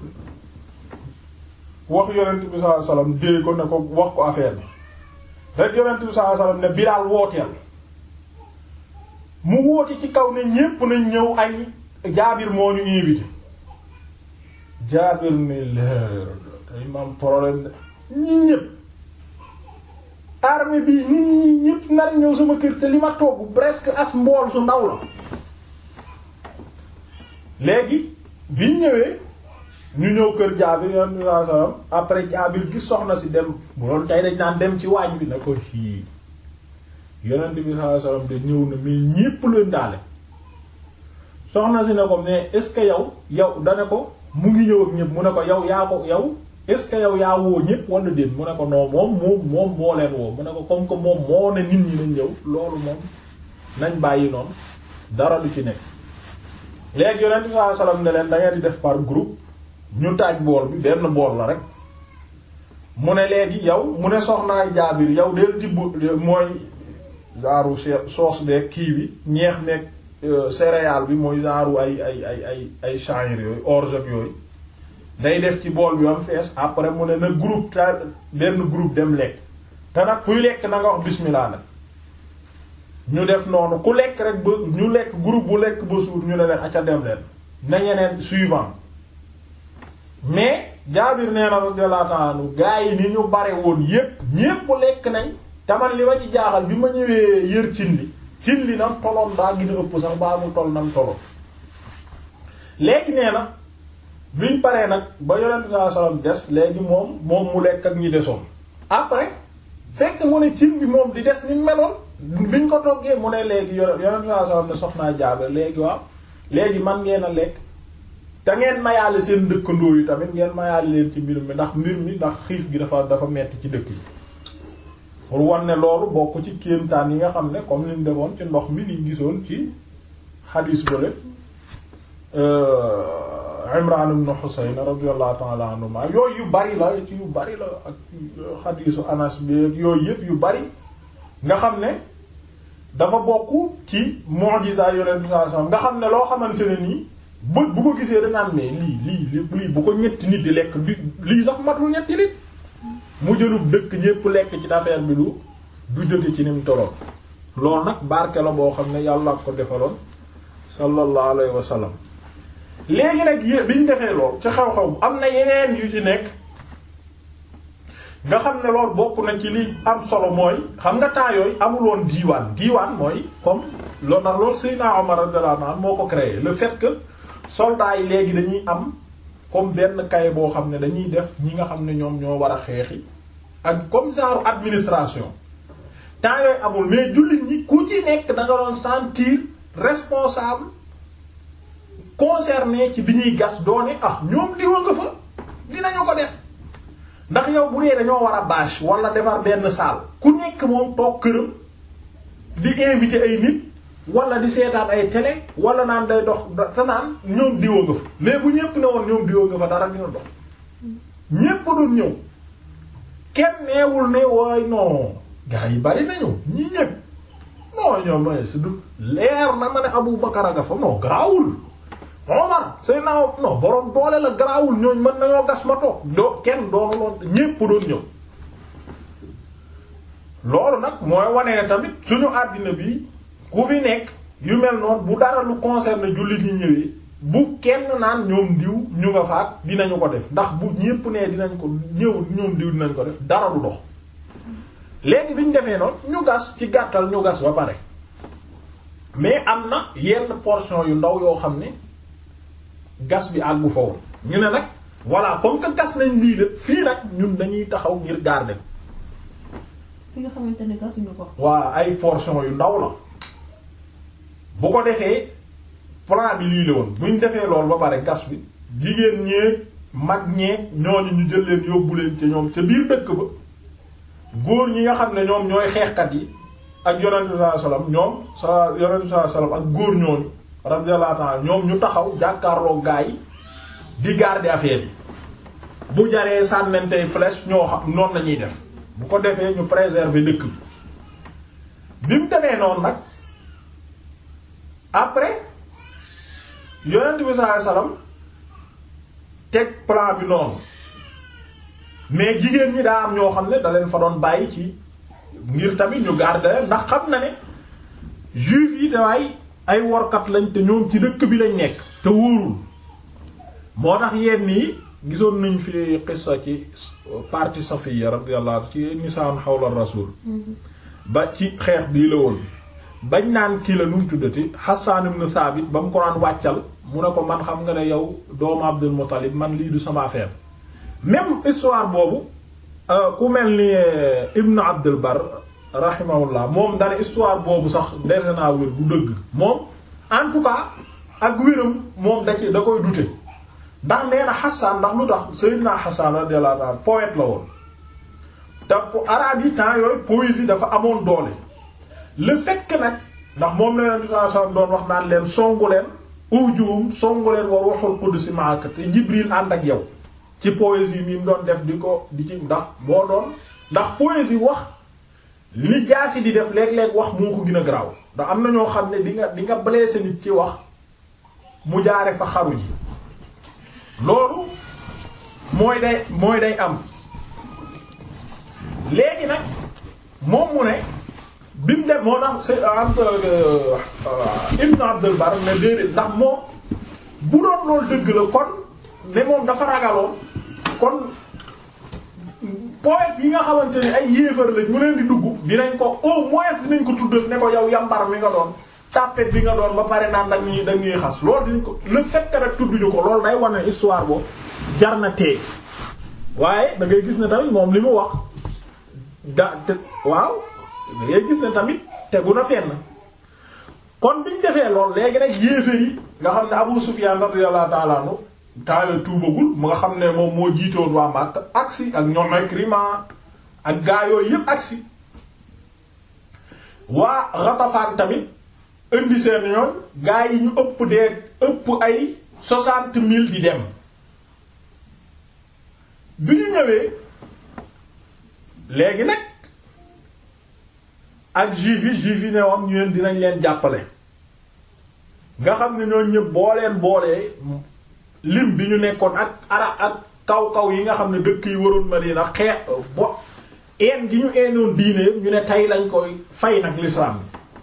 wax yonent bi sallallahu alayhi wasallam dee ko ne ko wax ko affaire bi rek yonent bi sallallahu alayhi wasallam ne Bilaal wooteel mu woote ci kaw ne ñépp nañ ñëw añ Jaabir moo ñu invité Jaabir ne leer tey mam problème de ñi ñépp armée bi nit ñi ñépp nar ñëw sama kër te li ma togg presque as mbool su ndaw la léegi biñ ñëwee ñu ñëw kër Jaabir yonent bi sallallahu alayhi wasallam après Jaabir gis soxna si dem bu doon tey dañ naan dem ci waañ bi na ko fii yonent bi sallallahu alayhi wasallam de ñëw na mais ñépp leen daale soxna si ne ko mais est-ce que yow yow dane ko mu ngi ñëw ak ñépp mu ne ko yow yaa ko yow est-ce que yow yaa woo ñépp wala déet mu ne ko non moom moom moom moo leen woo mu ne ko comme que moom moo ne nit ñi nañ ñëw loolu moom nañ bàyyi noonu dara du ci nekk léegi yonent bi sallallahu alayhi wasallam ne leen da ngeen di def par groupe ñu taaj bool bi benn bool la rek mu ne léegi yow mu ne soxnaay Jaabir yow del tibb mooy genre sauce beeg kii bi ñeex meeg céréale bi mooy genre ay ay ay ay ay sha'ir yooyu orge ak yooyu day def ci bool bi am fees après mu ne na groupe ta benn groupe dem lekk te nag kuy lekk na nga wax bismillah nag ñu def noonu ku lekk rek ba ñu lekk groupe bu lekk ba suur ñu ne leen acca dem leen na ñeneen suivant mais Jaabir nee na radiyallahu ta'ala anhu gaa yi ni ñu bare woon yépp ñépp lekk nañ taman li ma ci jaaxal bi ma ñëwee yër cin li cin li nam toloon daa gën a ëpp sax baa mu tol nam toloon léegi nee na biñ paree nag ba yonent saa sallam des léegi moom moom mu lekk ak ñi desoon après fekk mu ne cin bi moom di des ni meloon biñ ko toggee mu ne léegi yonent saa sallam ne soxnaa Jaabir léegi waaw léegi man ngeen a lekk te ngeen mayaale seen dëkkandoo yi tamit ngeen mayaale leen ci mbir mi ndax mbir mi ndax xiif gi dafa dafa metti ci dëkk bi pour wan ne loolu bokk ci kéemtaan yi nga xam ne comme niñ defoon ci ndox mi liñ gisoon ci xadiis bële Imran ibn Husayn radiyallahu ta'ala anhuma yooyu yu bari la ci yu bari la ak xadiisu Anas bi yooyu yëpp yu bari nga xam ne dafa bokk ci mu'jiza yonent sallallahu alayhi wasallam nga xam ne loo xamante ne nii bët bu ko gisee danaan mais lii lii lépp lii bu ko ñetti nit di lekk di lii sax matul ñetti nit mu jëlub dëkk ñépp lekk ci affaire bi du du jóge ci ni mu toloon loolu nag barke la boo xam ne yàlla ko defaloon sallallahu alayhi wa sallam léegi nag yé biñ defee lool ci xew-xew am na yeneen yu ci nekk nga xam ne loolu bokk na ci li am solo mooy xam nga temps yooyu amuloon diiwaan diiwaan mooy comme loolu ndax loolu Seydina Omar radiyallahu anhu moo ko créé le fait que soldats yi léegi dañuy am comme benn kay boo xam ne dañuy def ñi nga xam ne ñoom ñoo war a xeexi ak comme genre administration temps yooyu amul mais jullit ñi ku ci nekk da nga doon sentir responsable concerné ci bi ñuy gas doone ah ñoom diwa nga fa dinañu ko def ndax yow bu dee dañoo war a bâche wala defar benn salle ku nekk moom toog këram di invité ay nit wala di seetaan ay télé wala naan day dox te naan ñoom diwa nga fa mais bu ñépp ne woon ñoom diwa nga fa dara dina dox ñépp doon ñëw kenn neewul ne waay non gars yi bari nañu ñi ñépp non ñoom mooy si du leer na ma ne Abu Bakar a nga fa non garaawul Omar say naaw non borom doole la garaawul ñooñ mën nañoo gas ma toog doo kenn doonu loon ñépp doon ñëw loolu nag mooy wane ne tamit suñu àddina bi ku fi nekk yu mel noonu bu dara lu concerne jullit ñi ñëwee bu kenn naan ñoom diw ñu nga faat dinañu ko def ndax bu ñépp nee dinañ ko ñëw ñoom diw dinañ ko def dara du dox léegi bi ñu defee noonu ñu gas ci gàttal ñu gas ba pare mais am na yenn portion yu ndaw yoo xam ne gas bi àggu foofu ñu ne nag voilà comme que gas nañ lii lépp fii nag ñun dañuy taxaw ngir garder fi nga xamante ne gasuñu ko. waa ay portion yu ndaw la bu ko defee plan bi lii la woon buñ defee loolu ba pare gas bi jigéen ñeeg mag ñeeg ñooñu ñu jël leen yóbbu leen ca ñoom ca biir dëkk ba góor ñi nga xam ne ñoom ñooy xeexkat yi ak yonentu sallallahu alayhi wasallam ñoom sa yonentu sallallahu alayhi wasallam ak góor ñooñu radiyallahu ta'ala ñoom ñu taxaw jàkkaarloo gaa yi di garder affaire yi bu jaree sànnentey flèche ñoo xam noonu lañuy def bu ko defee ñu préserver dëkk bi bi mu demee noonu nag après yonent bi sallallahu alayhi wasallam teg plan bi noonu mais jigéen ñi daa am ñoo xam ne da leen fa doon bàyyi ci ngir tamit ñu garder ndax xam na ne juif yi dawaay ay workat lañ te ñoom ci dëkk bi lañ nekk te wóorul moo tax yenn yi gisoon nañ fi xissa ci partie Safiya radiyallahu ci nisaan xawla rasul ba ci xeex bii la woon bañ naan kii la nu mu tuddati Hassan ibn Thabit ba mu ko naan wàccal mu ne ko man xam nga ne yow doomu Abdul Muttalib man lii du sama affaire même histoire boobu ku mel ni Ibn Abdul Bar rahimahullah moom dana histoire boobu sax dese naa wér bu dëgg moom en tout cas ak wéram moom da ci da koy dute ndax nee na Hassan ndax lu tax Sayyidina Hassan radiyallahu anhu poète la woon te arabe yi temps yooyu poésie dafa amoon doole le fait que nag ndax moom la Yonent bi sallallahu alayhi wasallam doon wax naan leen songu leen ujuum songu leen war waxul qudsi ma'aka te Jibril ànd ak yow ci poésie mi mu doon def di ko di ci ndax boo doon ndax poésie wax li jaasi di def léeg-léeg wax moo ko gën a garaaw ndax am na ñoo xam ne di nga di nga blessé nit ci wax mu jaare fa xaru ji loolu mooy day mooy day am léegi nag moom mu ne bi mu dem moo tax c'est Ibn Abdul Bar ne déedéet ndax moom bu doon loolu dëgg la kon ne moom dafa ragaloon kon poète yi nga xamante ni ay yéefar lañ mu leen di dugg dinañ ko au moins dinañ ko tuddal ne ko yow yambar mi nga doon tàppet bi nga doon ba pare naan nag ñuy dañuy xas loolu dinañ ko le fait que rek tudduñu ko loolu day wane histoire boobu jar na tee waaye da ngay gis ne tamit moom li mu wax da te waaw da ngay gis ne tamit tegu na fenn kon biñ defee lool léegi nag yéefar yi nga xam ne Abu Sufyan radiyallahu ta'ala anhu taale tuubagul mu nga xam ne moom moo jiitoon waa Makka agsi ak ñoom Ikrima ak gaa yooyu yépp agsi waa Ghatafan tamit indi seen yoon gaa yi ñu ëpp dee ëpp ay soixante mille di dem bi ñu ñëwee léegi nag ak juif yi juif yi ne woon ñu leen dinañ leen jàppale nga xam ne ñoo ñëpp boo leen boolee lim bi ñu nekkoon ak ara ak kaw-kaw yi nga xam ne dëkk yi waroon Madina xeex bo een gi ñu eenoon diine ñu ne tey lañ koy fay nag l'islam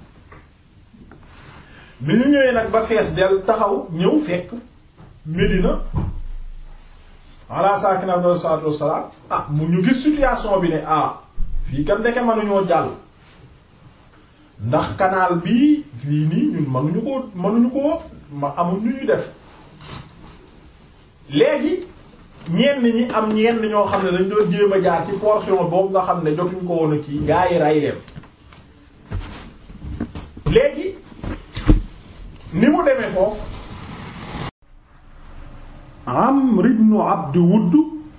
bi ñu ñëwee nag ba fees del taxaw ñëw fekk Medina ala saakina afdal salaatu wassalaam ah mu ñu gis situation bi ne ah fii kan ndeke mënuñoo jàll ndax canal bii lii nii ñun mënuñu ko mënuñu ko ma amul ñu ñu def léegi ñenn ñi am ñenn ñoo xam ne dañ doon jéem a jaar ci portion boobu nga xam ne jotuñ ko woon a kii gaa yi rey leen léegi ni mu demee foofu Amr ibn Abd Wudd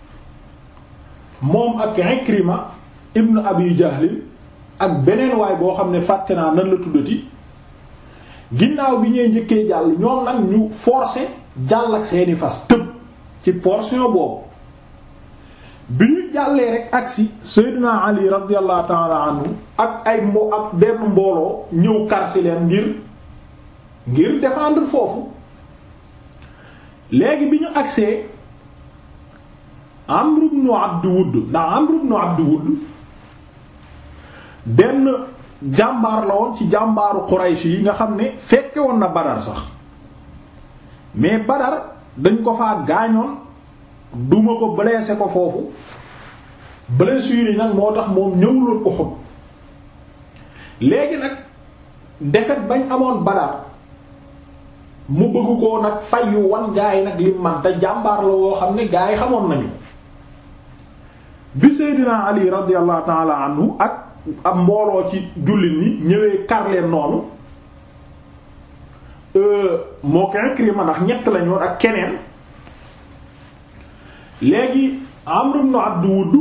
moom ak Ikrima ibn Abi Jahl ak beneen waay boo xam ne fàtte naa nan la tuddati ginnaaw bi ñuy njëkkee jàll ñoom nag ñu forcer jàll ak seeni fas tëb ci portion boobu bi ñu jàllee rek agsi Seydina Ali radiyallahu ta'ala anhu ak ay mbo ak benn mbooloo ñëw karsi leen ngir ngir défendre foofu léegi bi ñu agsee Amr ibn Abd Wudd ndax Amr ibn Abd Wudd benn jàmbaar la woon ci jàmbaaru Quraysh yi nga xam ne fekke woon na Badar sax mais Badar dañ ko faa gaañoon duma ko blessé ko foofu blessure yi nag moo tax moom ñëwuloon Uhud léegi nag defet bañ amoon Badar mu bëgg koo nag fayu wan gaa yi nag lim man te jàmbaar la woo xam ne gaa yi xamoon nañu bi Seydina Ali radiyallahu ta'ala anhu ak ab mbooloo ci jullit ñi ñëwee kar leen noonu moo ko Ikrima ndax ñett lañu woon ak keneen léegi Amr ibn Abd Wudd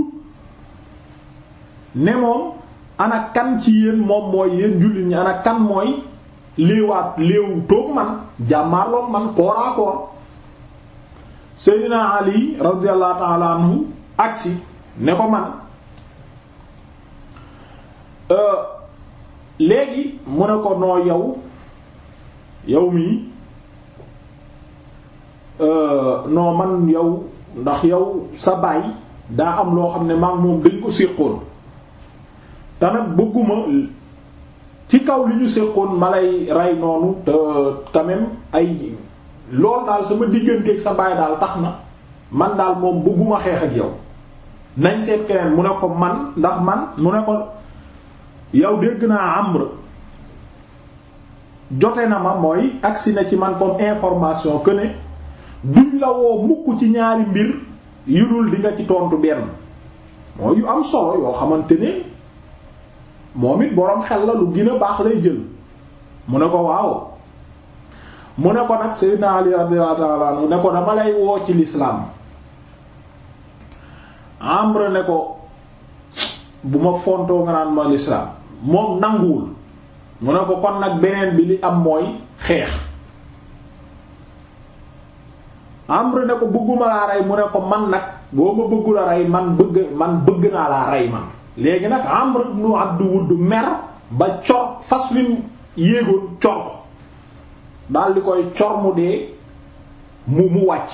ne moom ana kan ci yéen moom mooy yéen jullit ñi ana kan mooy léewaat léewu toog man jàmmaarloog man kooraakoor Seydina Ali radiyallahu ta'ala anhu agsi ne ko man léegi mu ne ko noo yow yow mii non man yow ndax yow sa baay daa am loo xam ne maam moom dañ ko séqoon te nag bëgguma ci kaw li ñu séqoon ma lay rey noonu te quand même ay loolu daal sama digganteeg sa baay daal tax na man daal moom bëgguma xeex ak yow nañ seet keneen mu ne ko man ndax man mu ne ko yow dégg naa Amr jote na ma mooy agsi na ci man comme information que ne duñ la woo mukk ci ñaari mbir yu dul di nga ci tontu benn mooy yu am solo yoo xamante ne moom it boroom xel la lu gën a baax lay jël mu ne ko waaw mu ne ko nag Sayyidina Ali radiyallahu ta'ala anhu ne ko dama lay woo ci l'islam Amr ne ko bu ma fontoo nga naan ma l'islam moom nanguwul mu ne ko kon nag beneen bi li am mooy xeex Amr ne ko bëgguma laa rey mu ne ko man nag boo ma bëggu la rey man bëgg man bëgg naa laa rey man léegi nag Amr ibn Abd Wudd mer ba cor fas wi yéegoon cor ko daal di koy cor mu dee mu mu wàcc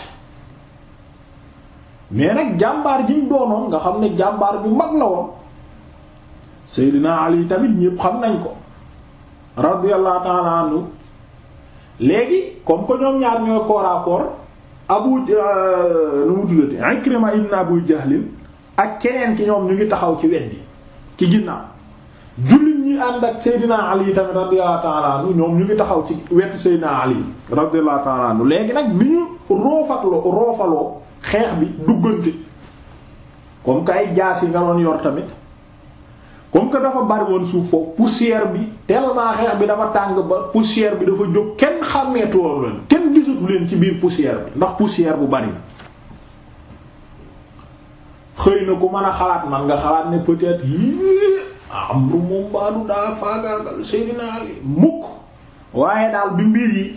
mais nag jàmbaar ji mu doonoon nga xam ne jàmbaar bu mag la woon Seydina Ali tamit ñépp xam nañ ko radiyallahu ta'ala anhu léegi comme que ñoom ñaar ñooy koor à koor abu nu mu tuddati Ikrima ibn Abu Jahlin ak keneen ki ñoom ñu ngi taxaw ci wet gi ci ginnaaw jullit ñi ànd ak Seydina Ali tamit radiyallahu ta'ala anhu ñoom ñu ngi taxaw ci wetu Seydina Ali radiyallahu ta'ala anhu léegi nag bi ñu roofatloo roofaloo xeex bi duggante comme que ay jaas yi nga doon yor tamit comme que dafa bari woon suuf foofu poussière bi tellement xeex bi dafa tàng ba poussière bi dafa jóg kenn xàmmeetu woon leen kenn gisatu leen ci biir poussière bi ndax poussière bu bari xëy na ku mën a xalaat man nga xalaat ne peut-être yii am lu moom baadu daa faagaagal Seydina Ali mukk waaye daal bi mbir yi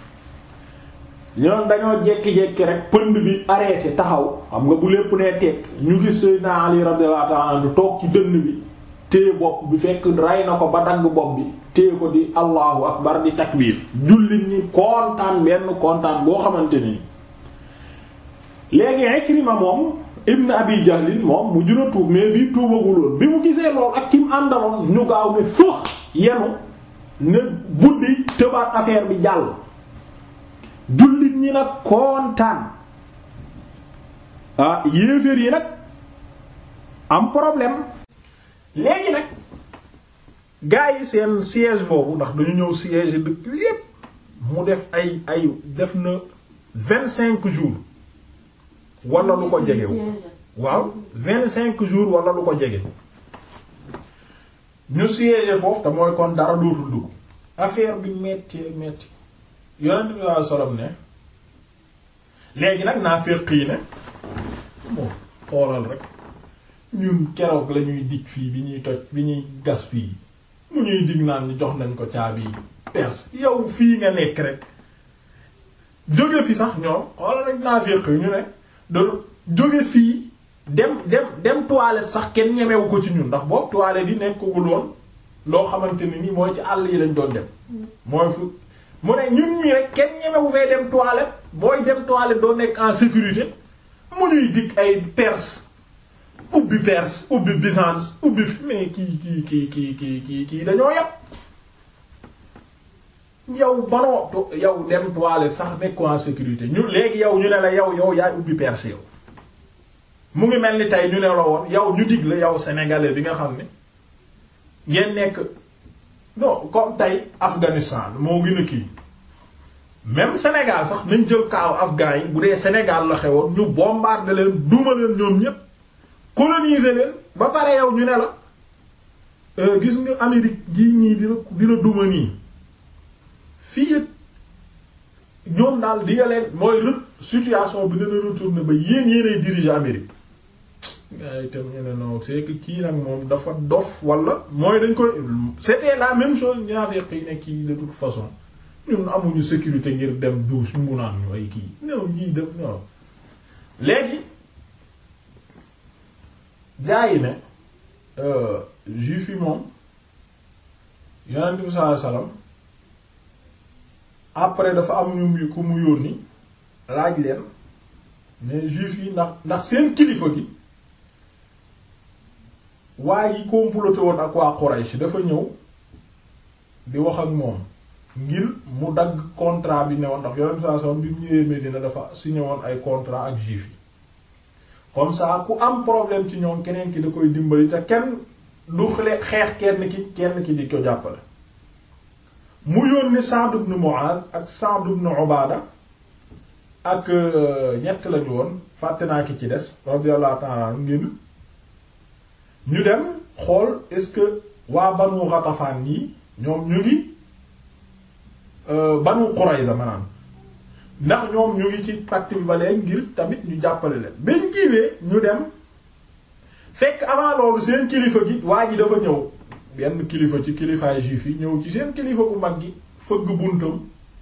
ñoom dañoo jekki-jekki rek pënd bi arrêté taxaw xam nga bu lépp nee tekk ñu gis Seydina Ali radiyallahu ta'ala anhu toog ci dënn bi téye bopp bi fekk rey na ko ba dagg bopp bi téye ko di allahu akbar di takbir jullit ñi kontaan benn kontaan boo xamante ni léegi Ikrima moom ibn abi jahlin moom mu jura tuub mais bii tuubaguloon bi mu gisee lool ak ki mu àndaloon ñu gaaw ne fëx yenu ne buddi tëbaat affaire bi jàll jullit ñi nag kontaan ah yéeféer yi nag am problème léegi nag gars yi seen siège boobu ndax dañu ñëw siège dëkk yépp mu def ay ay def na vingt cinq jours wala lu ko jege waaw vingt cinq jours wala lu ko jege ñu siège foofu te mooy kon dara dootul dugg affaire bi metti metti yonent bi sallallahu alayhi wasallam ne léegi nag naa féq yi ne bon xoolal rek ñun keroog la ñuy dig fii bi ñuy toj bi ñuy gas fii mu ñuy dig naan ñu jox nañ ko caabi perse yow fii nga nekk rek jóge fi sax ñoom xoolal rek naa féq yi ñu ne da jóge fii dem dem dem toilette sax kenn ñemewu ko ci ñun ndax boobu toilette yi nekkagul woon loo xamante ne ni mooy ci àll yi lañ doon dem mooy fu mu ne ñun ñii rek kenn ñemewu fee dem toilette booy dem toilette doo nekk en sécurité mu ñuy dig ay Perse ubbi Perse ubbi Byzance ubbi mais kii kii kii kii kii kii kii dañoo yàpp yow banoo yow dem toilette sax nekk en sécurité ñu léegi yow ñu ne la yow yow yaay ubbi Perse yow mu ngi mel ni tey ñu ne la woon yow ñu dig la yow sénégalais bi nga xam ne ngeen nekk non comme tey Afghanistan moo gën a kii même Sénégal sax nañ jël kaaw afghan yi bu dee Sénégal la xewoon ñu bombarder leen duma leen ñoom ñépp coloniser leen ba pare yow ñu ne la gis nga Amérique gii ñii dina dina duma nii fii ñoom daal di nga leen mooy rë situation bi dina retourner ba yéen yéenay diriger Amérique gaa yi tam ñu ne non c'est que kii nag moom dafa dof wala mooy dañ koy c'était la même chose ñaafeq yi ne kii de toute façon ñun amuñu sécurité ngir dem douche mu naan ñu ay kii ñëw ñii def ñoo léegi gaa yi ne juif yi moom yonent bi sallallahu alayhi wasallam après dafa am ñu ku mu yónni laaj leen mais juif yi ndax ndax seen kilifa gi waa yi comploté woon ak waa Quraysh dafa ñëw di wax ak moom ngir mu dagg contrat bi ne woon ndax yonent saa sallam bi mu ñëwee Medina dafa signé woon ay contrat ak juif yi comme ça ku am problème ci ñoom keneen ki da koy dimbali te kenn du xeex kenn ki kenn ki di ko jàppale mu yónni Sa'd ibn Mu'adh ak Sa'd ibn Ubaada ak ñett lañu woon fàtte naa ki ci des radiyallahu ta'ala ngir ñu dem xool est-ce que waa Banu Ghatafan yi ñoom ñu ngi Banu Qurayza maanaam ndax ñoom ñu ngi ci pacte bi ba léegi ngir tamit ñu jàppale leen bañ giwee ñu dem fekk avant loolu seen kilifa gi waa ji dafa ñëw benn kilifa ci kilifaay juif yi ñëw ci seen kilifa bu mag gi fëgg buntam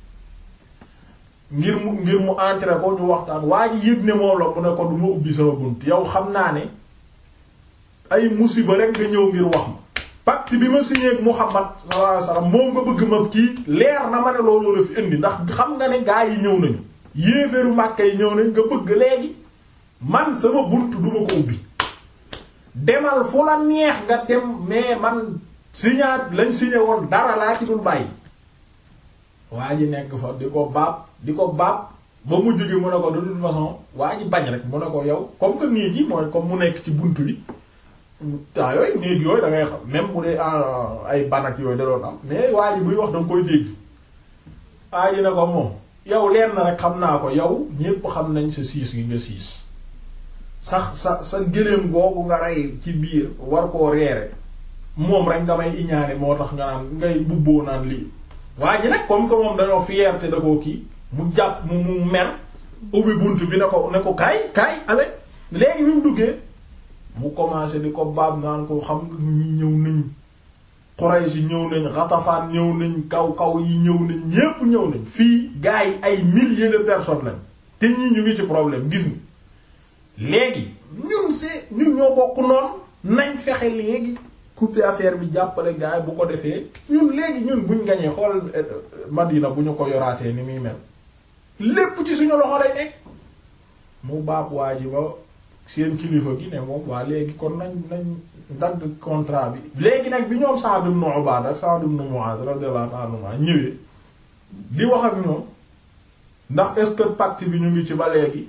ngir mu ngir mu entrer ko ñu waxtaan waa ji yëg ne moom la mu ne ko du ma ubbi sama bunt yow xam naa ne ay musiba rek nga ñëw ngir wax ma pacte bi ma signé ak Muhammad sallallahu alayhi wasallam moom nga bëgg ma kii leer na ma ne loolu la fi indi ndax xam nga ne gaa yi ñëw nañu yéeféeru Makka yi ñëw nañ nga bëgg léegi man sama bunt duma ko ubbi demal fu la neex nga dem mais man signaat lañ signé woon dara laa ci dul bàyyi waa ji nekk fa di ko baab di ko baab ba mujj gi mu ne ko de toute façon waa ji bañ rek mu ne ko yow comme que néeg yi mooy comme mu nekk ci buntu bi temps yooyu néeg yooyu da ngay xam même bu dee ay banak yooyu da doon am mais waa ji buy wax da nga koy dégg waa ji ne ko moom yow leer na rek xam naa ko yow ñépp xam nañ sa siis gi nga siis sax sa sa gëléem googu nga rey ci biir war koo reere moom rek nga may iñaane moo tax nga naan ngay bubboo naan lii waa ji nag comme que moom dañoo fierté da koo kii mu jàpp mu mu mer ubbi bunt bi ne ko ne ko kaay kaay ale léegi bi mu duggee mu commencé di ko baab naan ko xam nga ñi ñëw nañ Quraysh ñëw nañ Ghatafan ñëw nañ kaw kaw yi ñëw nañ ñépp ñëw nañ fii gars yi ay milliers de personnes lañ te ñii ñu ngi ci problème gis nga léegi ñun c'est ñun ñoo bokk noonu nañ fexe léegi couper affaire bi jàppale gars yi bu ko defee ñun léegi ñun buñ gañee xool Madina bu ñu ko yoraatee ni muy mel lépp ci suñu loxo lay nekk mu baab waa ji ba seen kilifa gi ne moom waa léegi kon nañ nañ dagg contrat bi léegi nag bi ñoom Sa'd ibn Ubaada ak Sa'd ibn Mu'aaz radiyallahu anhuma ñëwee di wax ak ñoom ndax est-ce que pacte bi ñu ngi ci ba léegi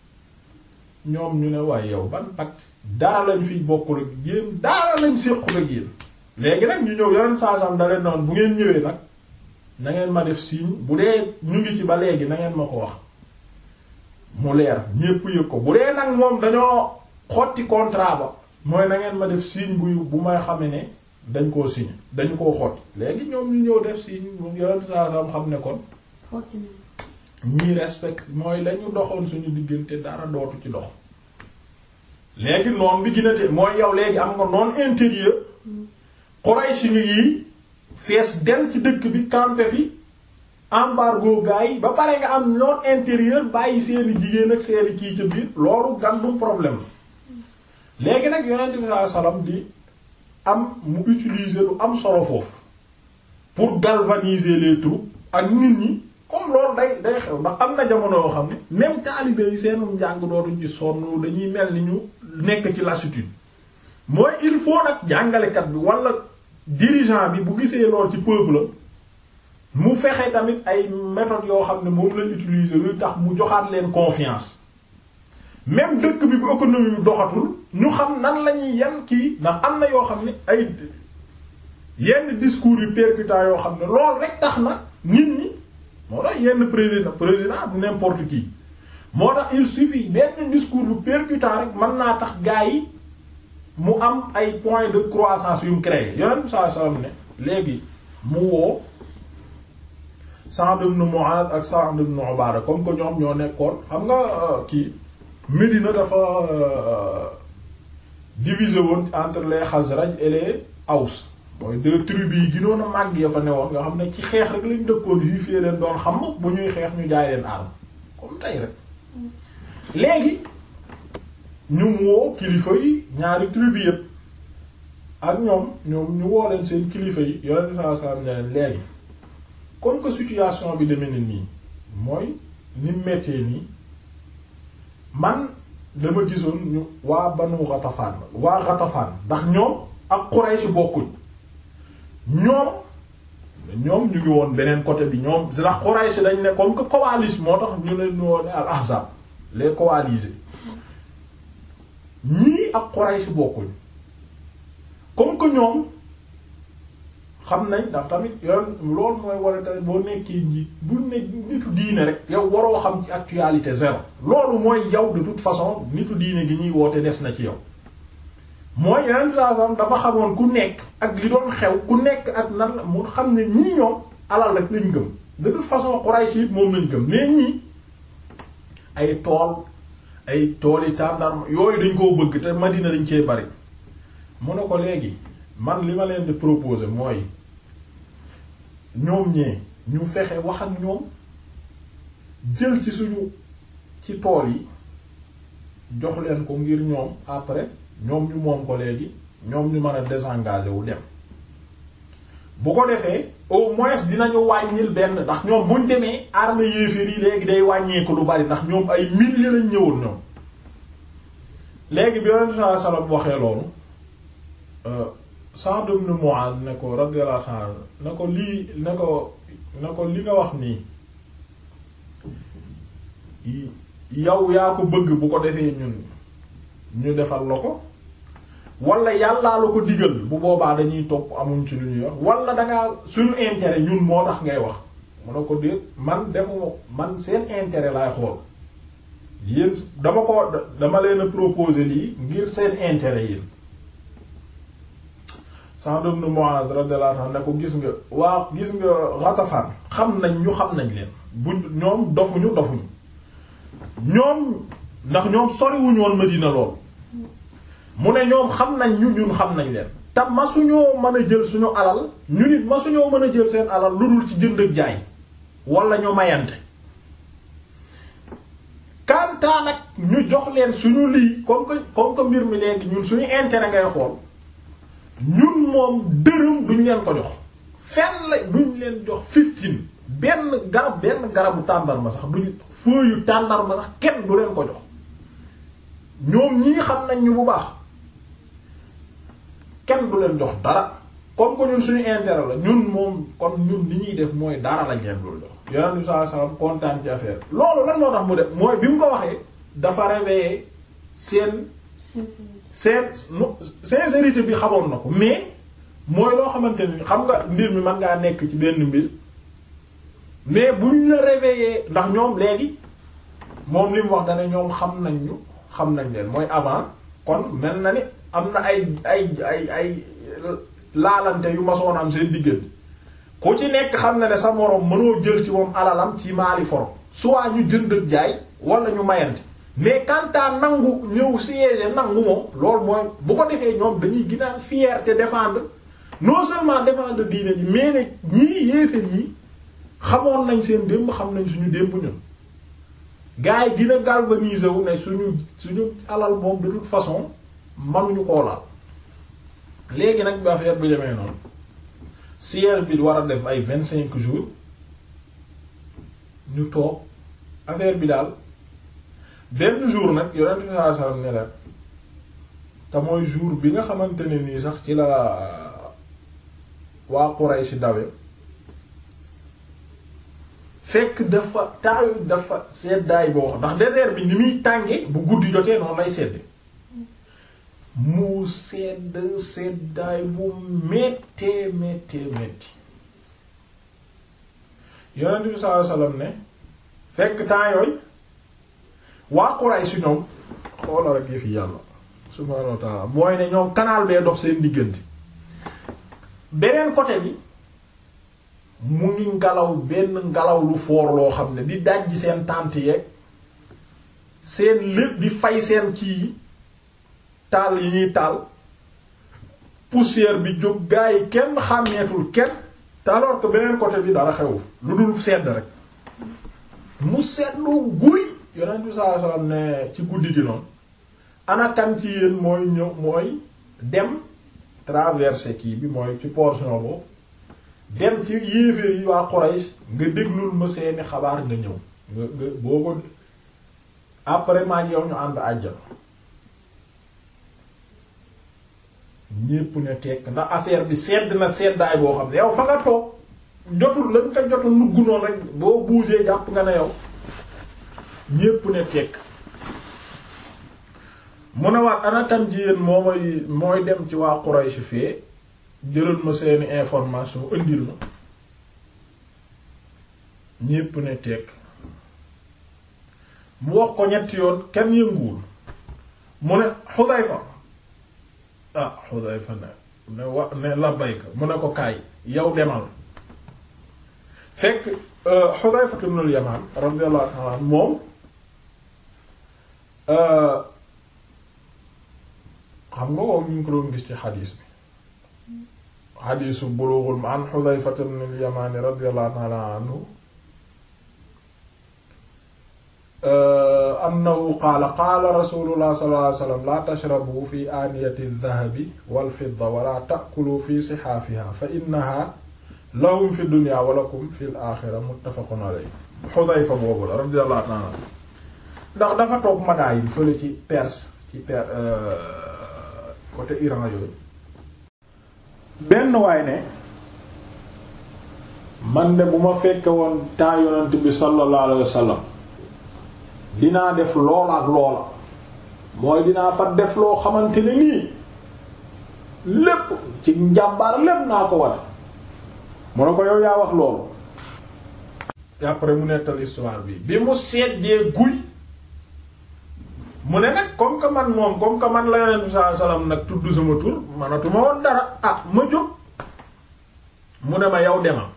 ñoom ñu ne waaye yow ban pacte dara lañ fi bokkul ak yéen dara lañ séqul ak yéen léegi nag ñu ñëw yeneen saasam da leen noonu bu ngeen ñëwee nag na ngeen ma def signe bu dee ñu ngi ci ba léegi na ngeen ma ko wax mu leer ñépp yëg ko bu dee nag moom dañoo xotti contrat ba mooy na ngeen ma def signe bu bu may xame ne dañ koo signe dañ koo xotti léegi ñoom ñu ñëw def signe mu yeneen saasam xam ne kon xotti nañ ñii respect mooy lañu doxoon suñu diggante dara dootu ci dox léegi noon bi gën a te mooy yow léegi am nga noon intérieur Quraysh ñu yi fees del ci dëkk bi campé fi embargo gars yi ba pare nga am noon intérieur bàyyi seeni jigéen ak seeni kii ca biir loolu gàndum problème léegi nag yonent bi sallallahu alayhi wasallam di am mu utiliser lu am solo foofu pour galvaniser les troupes ak nit ñi comme loolu day day xew ndax am na jamono yoo xam ne même taalibe yi seen njàng dootuñ ci sonn dañuy mel ni ñu nekk ci lassitude mooy il faut nag jàngalekat bi wala dirigeant bi bu gisee lool ci peuple mu fexe tamit ay méthodes yoo xam ne moom lañ utiliser luy tax mu joxaat leen confiance même dëkk bi bu économie bi doxatul ñu xam nan la ñuy yan kii ndax am na yoo xam ne ay yenn discours yu percutants yoo xam ne loolu rek tax na nit ñi moo tax yenn président président bu n'importe qui moo tax il suffit benn discours bu percutant rek mën naa tax gars yi mu am ay points de croissance yu mu créé yonent bi sallallahu alayhi wasallam ne léegi mu woo Sa'd ibn Mu'adh ak Sa'd ibn Ubaada comme que ñoom ñoo nekkoon xam nga kii Médina dafa divisé woon entre les Khazraj et les Aws mooy deux tribus yi ginoon a màgg ya fa newoon nga xam ne ci xeex rek lañ dëkkoon juif yi leen doon xam bu ñuy xeex ñu jaay leen arme comme tey rek léegi ñu woo kilifa yi ñaari tribu yëpp ak ñoom ñoom ñu woo leen seen kilifa yi yonent saa saa ne leen léegi comme que situation bi demee na nii mooy ni méttee nii man dama gisoon ñu waa Banu Ghatafan waa Ghatafan ndax ñoom ak Quraysh bokkuñ ñoom ñoom ñu ngi woon beneen côté bi ñoom ndax Quraysh dañ ne comme que coalition moo tax ñu leen woon al ahzab les coalisés ñii ak Quraysh bokkuñ comme que ñoom xam nañ ndax tamit yoon loolu mooy war a tamit boo nekkee njiit bu ne nitu diine rek yow waroo xam ci actualité zéro loolu mooy yow de toute façon nitu diine gi ñuy woote des na ci yow mooy yeneen saasam dafa xamoon ku nekk ak li doon xew ku nekk ak nan la mu xam ne ñii ñoom alal rek lañ gëm de toute façon Quraysh it moom lañ gëm mais ñii ay tool ay tool yi tàndarma yooyu dañ koo bëgg te Madina dañ cee bari mu ne ko léegi man li ma leen di proposer mooy ñoom ñee ñu fexe wax ak ñoom jël ci suñu ci tool yi jox leen ko ngir ñoom après ñoom ñu moom ko léegi ñoom ñu mën a désengager wu dem bu ko defee au moins dinañu wàññil benn ndax ñoom buñ demee armée yéeféer yi léegi day wàññeeku lu bari ndax ñoom ay milliers lañ ñëwoon ñoom léegi bi Yonent sallallahu alayhi wasallam waxee loolu Sa'd ibn Mu'adh ne ko radiyallahu ta'ala ne ko lii ne ko ne ko li nga wax nii yow yaa ko bëgg bu ko defee ñun ñu defal la ko wala yàllaa la ko digal bu boobaa dañuy topp amuñ ci lu ñuy wax wala dangaa suñu intérêt ñun moo tax ngay wax mu ne ko déet man defuma man seen intérêt laay xool yéen dama ko dama leen a proposer lii ngir seen intérêt yéen Sa'd ibn Mu'adh radiyallahu anhu ne ko gis nga waa gis nga Ghatafan xam nañ ñu xam nañ leen bu ñoom dofuñu dofuñu ñoom ndax ñoom soriwuñu woon Madina lool mu ne ñoom xam nañ ñu ñun xam nañ leen te masuñoo mën a jël suñu alal ñu nit masuñoo mën a jël seen alal lu dul ci jënd ak jaay wala ñu mayante kantaa nag ñu jox leen suñu lii comme que comme que mbir mi léegi ñun suñu intérêt ngay xool ñun moom dërëm duñ leen ko jox fenn la duñ leen jox fifteen benn garab benn garabu tàndarma sax duñ feuille tàndarma sax kenn du leen ko jox ñoom ñii xam nañ ñu bu baax kenn du leen jox dara comme que ñun suñu intérêt la ñun moom kon ñun li ñuy def mooy dara lañ leen dul jox yonent bi sallallahu alayhi wasallam kontaan ci affaire loolu lan moo tax mu def mooy bi mu ko waxee dafa réveiller seen seen sincérité bi xamoon na ko mais mooy loo xamante ni xam nga mbir mi mën ngaa nekk ci benn mbir mais buñ la réveiller ndax ñoom léegi moom li mu wax dana ñoom xam nañ ñu xam nañ leen mooy avant kon mel na ni am na ay ay ay ay laalante yu masoon am seen diggante ku ci nekk xam na ne sa moroom mënoo jël ci moom alalam ci maali foro soit ñu jënd ak jaay wala ñu mayante mais quant à nangu ñëw siège nangu moom loolu mooy bu ko defee ñoom dañuy gën a fierté défendre non seulement défendre diine ji mais ne ñii yéeféer yi xamoon nañ seen démb xam nañ suñu démb ñun gars yi dina galvaniser wu ne suñu suñu alal moom de toute façon manuñu koo laal léegi nag bi affaire bi demee noonu siège bi war a def ay vingt cinq jours ñu toog affaire bi daal benn jour nag yonent bi sallallahu alayhi wasallam ne la te mooy jour bi nga xamante ne nii sax ci la waa Quraysh dawe fekk dafa taayu dafa seddaay boo xam ndax désert bi ni muy tànge bu guddi jotee noonu lay sedd mu sedd seddaay bu méttee méttee métti yonent bi sallallahu alayhi wasallam ne fekk temps yooyu waa Quraysh si ñoom xoola rek yëfi yàlla subhaanahu wa ta'ala mooy ne ñoom canal bee dox seen diggante beneen côté bi mu ngi ngelaw benn ngelaw lu foor loo xam ne di dajji seen tànt yeeg seen lépp di fay seen kii yi taal yi ñuy taal poussière bi jóg gaa yi kenn xàmmeetul kenn te alors que beneen côté bi dara xewu lu dul sedd rek mu seddu guy yonent bi sallallahu alayhi wasallam ne ci guddi gi noonu ana kan ci yéen mooy ñëw mooy dem traverser kii bi mooy ci portion boobu dem ci yéeféer yi waa Quraysh nga déglul ma seeni xabaar nga ñëw nga nga boo ko après maa ngi yow ñu ànd àjjal ñépp ne tekk ndax affaire bi sedd na seddaay boo xam ne yow fa nga toog jotul lañ ko jotul nugg noonu rek boo bougé jàpp nga ne yow ñépp ne tekk mu ne waat ana tam ci yéen moo mooy mooy dem ci waa Quraysh fee jëlal ma seeni information indil ma ñépp ne tekk mu wax ko ñetti yoon kenn yënguwul mu ne Xudayfa ah Xudayfa ne ne wa ne labbayka mu ne ko kaay yow demal fekk Xudayfa ibn al-Yaman radiyallahu ta'ala anhu moom xam nga wow ñu ngi ko doon gis ci xadiis bi xadiisu bulughul an Xudayfa ibn al-Yaman radiyallahu ta'ala anhu annahu qaala qaala rasulullah sallallahu alayhi wasallam la tashrabu fi aaniyati adh-dhahabi wal fidda wala ta'kulu fi sihaafiha fa innaha lahum fi dunya wa lakum fi al-akhirah muttafaqun alayhi Xudayfa boobu la radiyallahu ta'ala ndax dafa toog Madaay bi fële ci Perse ci per côté Iran yooyu benn waay ne man de bu ma fekke woon temps yonent bi sallallahu alayhi wasallam dinaa def loola ak loola mooy dinaa fa def loo xamante ne nii lépp ci njàmbaar lépp naa ko wane mu ne ko yow yaa wax loolu après mu nettal histoire bi bi mu seddee guy mu ne nag comme que man moom comme que man la yonent bi sallallahu alayhi wasallam nag tudd sama tur manatuma woon dara ah ma jóg mu ne ma yow demal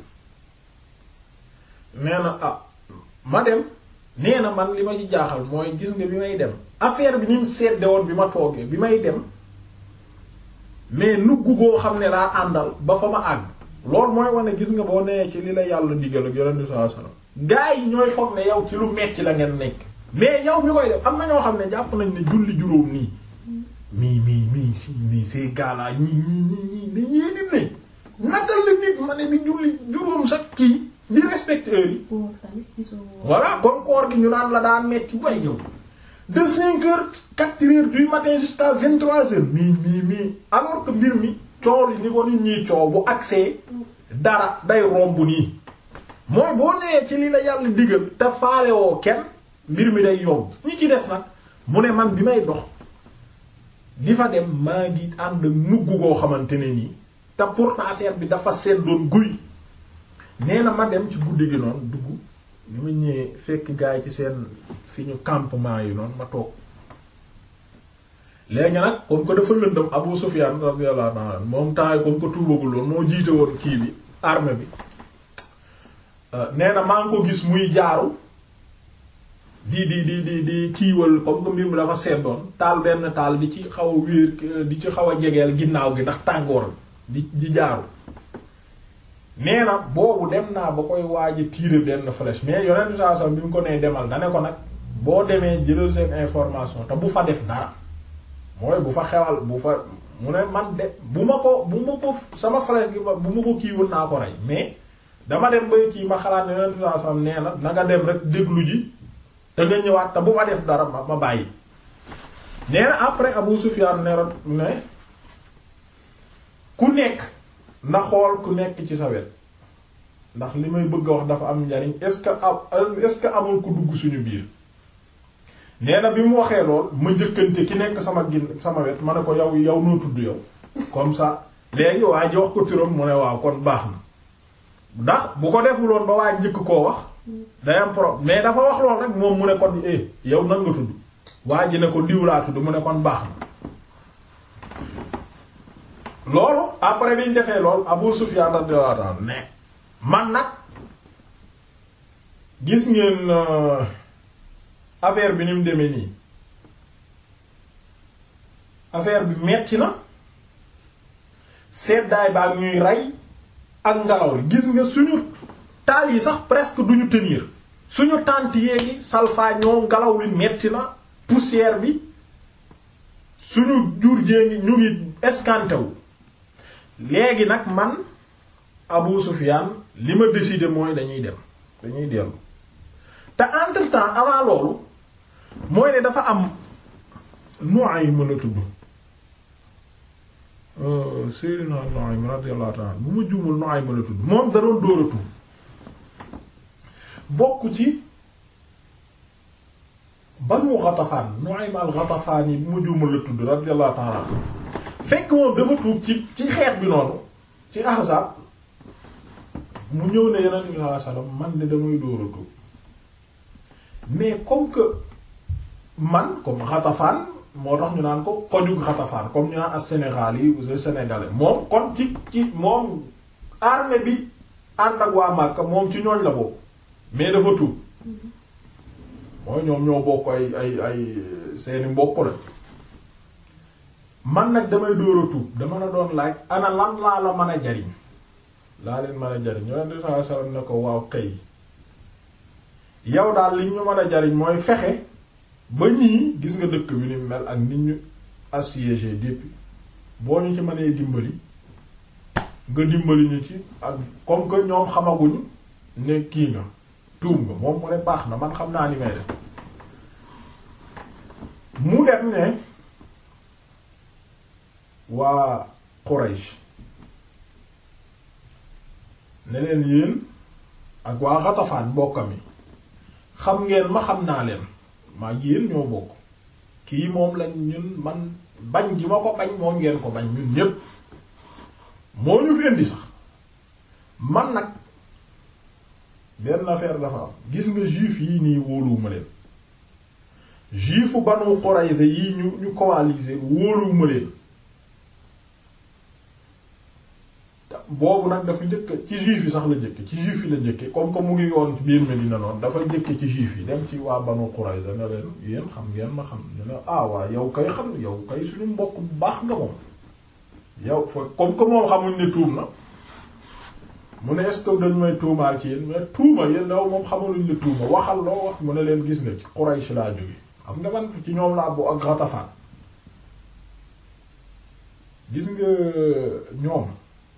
nee na ah ma dem nee na man li ma ci jaaxal mooy gis nga bi may dem affaire bi ni mu sedde woon bi ma toogee bi may dem mais nugg goo xam ne laa àndal ba fa ma àgg loolu mooy wane gis nga boo nee ci li la yàlla digal ak yonent bi sallallahu alayhi wasallam gaa yi ñooy foog ne yow ci lu metti la ngeen nekk mais yow mi koy def am na ñoo xam ne jàpp nañ ne julli juróom nii mii mii mii si mii ces gars-là ñii ñii ñii ñii ni ñii nit ne naka la nit ma ne di julli juróom sax kii di respecte heure yi pour tamit gisoo. voilà kon koor gi ñu naan la daa metti way yow de cinq heures quatre heures du matin jusqu'à vingt trois heures mii mii mii alors que mbir mi coow li ni ko nit ñiy coow bu accès dara day romb nii mooy boo nee ci li la yàlla digal te faalewoo kenn mbir mi day yomb ñi ci des nag mu ne man bi may dox di fa dem maa ngi ànd mugg koo xamante ne nii te pourtant affaire bi dafa seddoon guy nee na ma dem ci guddi gi noonu dugg ni ma ñëwee fekk gaay ci seen fi ñu campement yi noonu ma toog léegi nag comme que dafa lëndëm Abu Sufyan radiyallahu anhu moom temps yi comme que tuubagul woon moo jiite woon kii bi armée bi nee na maa ngi ko gis muy jaaru di di di di di kiiwal comme que mbir mi dafa seddoon taal benn taal di ci xaw a wéer di ci xaw a jegeel ginnaaw gi ndax tàngoor di di jaaru nee na boobu dem naa ba koy waaj a tirer benn flèche mais yonent bi sallallahu alayhi wasallam bi mu ko nee demal da ne ko nag boo demee jëlal seen information te bu fa def dara mooy bu fa xewal bu fa mu ne man de bu ma ko bu ma ko sama flèche gi bu ma ko kiiwul naa ko rey mais dama dem bay kii ma xalaat ne yonent bi sallallahu alayhi wasallam nee na na nga dem rek déglu ji te nga ñëwaat te bu fa def dara ma ma bàyyi nee na après Abu Sufyan ne ne ku nekk na xool ku nekk ci sa wet ndax li may bëgg a wax dafa am njariñ est-ce que am est-ce que amul ku dugg suñu biir nee na bi mu waxee lool ma njëkkante ki nekk sama gin sama wet ma ne ko yow yow noo tudd yow comme ça léegi waa ji wax ko turam mu ne waaw kon baax na ndax bu ko defuloon ba waa njëkk koo wax day am problème mais dafa wax lool rek moom mu ne kon eh yow nan nga tudd waa ji ne ko diw laa tudd mu ne kon baax na loolu après bi ñu defee lool Abu Sufyan radiyallahu anhu ne man nag gis ngeen affaire bi ni mu demee nii affaire bi metti na seddaay ba ak ñuy rey ak ngelaw li gis nga suñu taal yi sax presque duñu tenir suñu tànt yee ngi salfaañoo ngelaw li metti na poussière bi suñu jur jee ngi ñu ngi escanté wu léegi nag man Abu Sufyan li ma décidé mooy dañuy dem dañuy dellu te entre temps avant loolu mooy ne dafa am Nu'aym mën a tudd Sayyidina Nu'aym radiyallahu ta'ala bu ma juumul Nu'aym mën a tudd moom da doon dóor a tudd bokk ci Banu Ghatafan Nu'aym al-Ghatafani yi bu ma juumul la tudd radiyallahu ta'ala fekk moom dafa tuub ci ci xeex bi noonu ci Ahzab mu ñëw ne Yonent bi sallallahu alayhi wasallam man de damay dóor a tuub mais comme que man comme Ghatafan moo tax ñu naan ko kojug Ghatafan comme ñu naan ak Sénégal yi ou sénégalais moom kon ci ci moom armée bi ànd ak waa Makka moom ci ñooñ la bokk mais dafa tuub mooy ñoom ñoo bokk ay ay ay seeni mbokk la man nag damay dóor a tuub dama la doon laaj ana lan laa la mën a jariñ laa leen mën a jariñ Yonent bi sallallahu alayhi wasallam ne ko waaw kay yow daal li ñu mën a jariñ mooy fexe ba ñii gis nga dëkk bi ni mel ak nit ñu assiégé depuis boo ñu ci mënee dimbali nga dimbali ñu ci ak comme que ñoom xamaguñu ne kii nga tuub nga moom mu ne baax na man xam naa ni may def mu dem ne waa Quraysh ne leen yéen ak waa Ghatafan mbokkam yi xam ngeen ma xam naa leen maa yéen ñoo bokk kii moom lañ ñun man bañ gi ma ko bañ moom ngeen ko bañ ñun ñépp moo ñu fi indi sax man nag benn affaire dafa am gis nga juif yi nii wóoluwuma leen juifu Banu Qurayza yi ñu ñu coalisé wóoluwuma leen boobu nag dafa njëkk ci juif yi sax la njëkk ci juif yi la njëkke comme que mu ngi yoon ci biir Medina noonu dafa njëkke ci juif yi dem ci waa Banu Qurayza ne leen yéen xam ngeen ma xam ne ne ah waa yow kay xam yow kay suñu mbokk bu baax nga moom yow fa comme que moom xamuñ ne tuum na mu ne est-ce que dañ may tuumaal ci yéen mais tuuma yéen daw moom xamaluñ la tuuma waxal loo wax mu ne leen gis nga ci Quraysh laa jóge xam nga man ci ñoom laa bu ak Ghatafan gis nga ñoom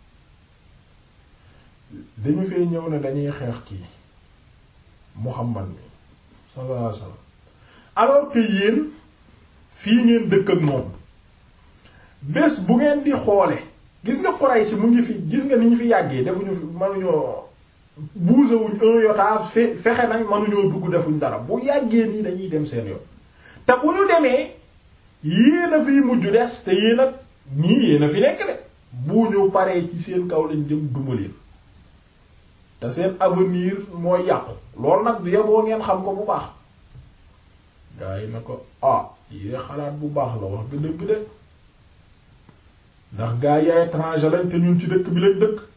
dañu fee ñëw ne dañuy xeex kii Muhammad mi sallallahu alayhi wasallam alors que yéen fii ngeen dëkk ak moom bés bu ngeen di xoole gis nga Quraysh mu ngi fi gis nga ni ñu fi yàggee defuñu fi mënuñoo bougéwuñ un yotaa fe fexe nañ mënuñoo dugg defuñ dara bu yàggee nii dañuy dem seen yoon te bu ñu demee yéen a fiy mujj des te yéen a ñii yéen a fi nekk de bu ñu paree ci seen kaw lañ jëm dumaleen te seen avenir mooy yàqu loolu nag du yeboo ngeen xam ko bu baax gaa yi na ko ah yée xalaat bu baax la wax nga dëgg de ndax gaa yi ay étranger lañ te ñun ci dëkk bi lañ dëkk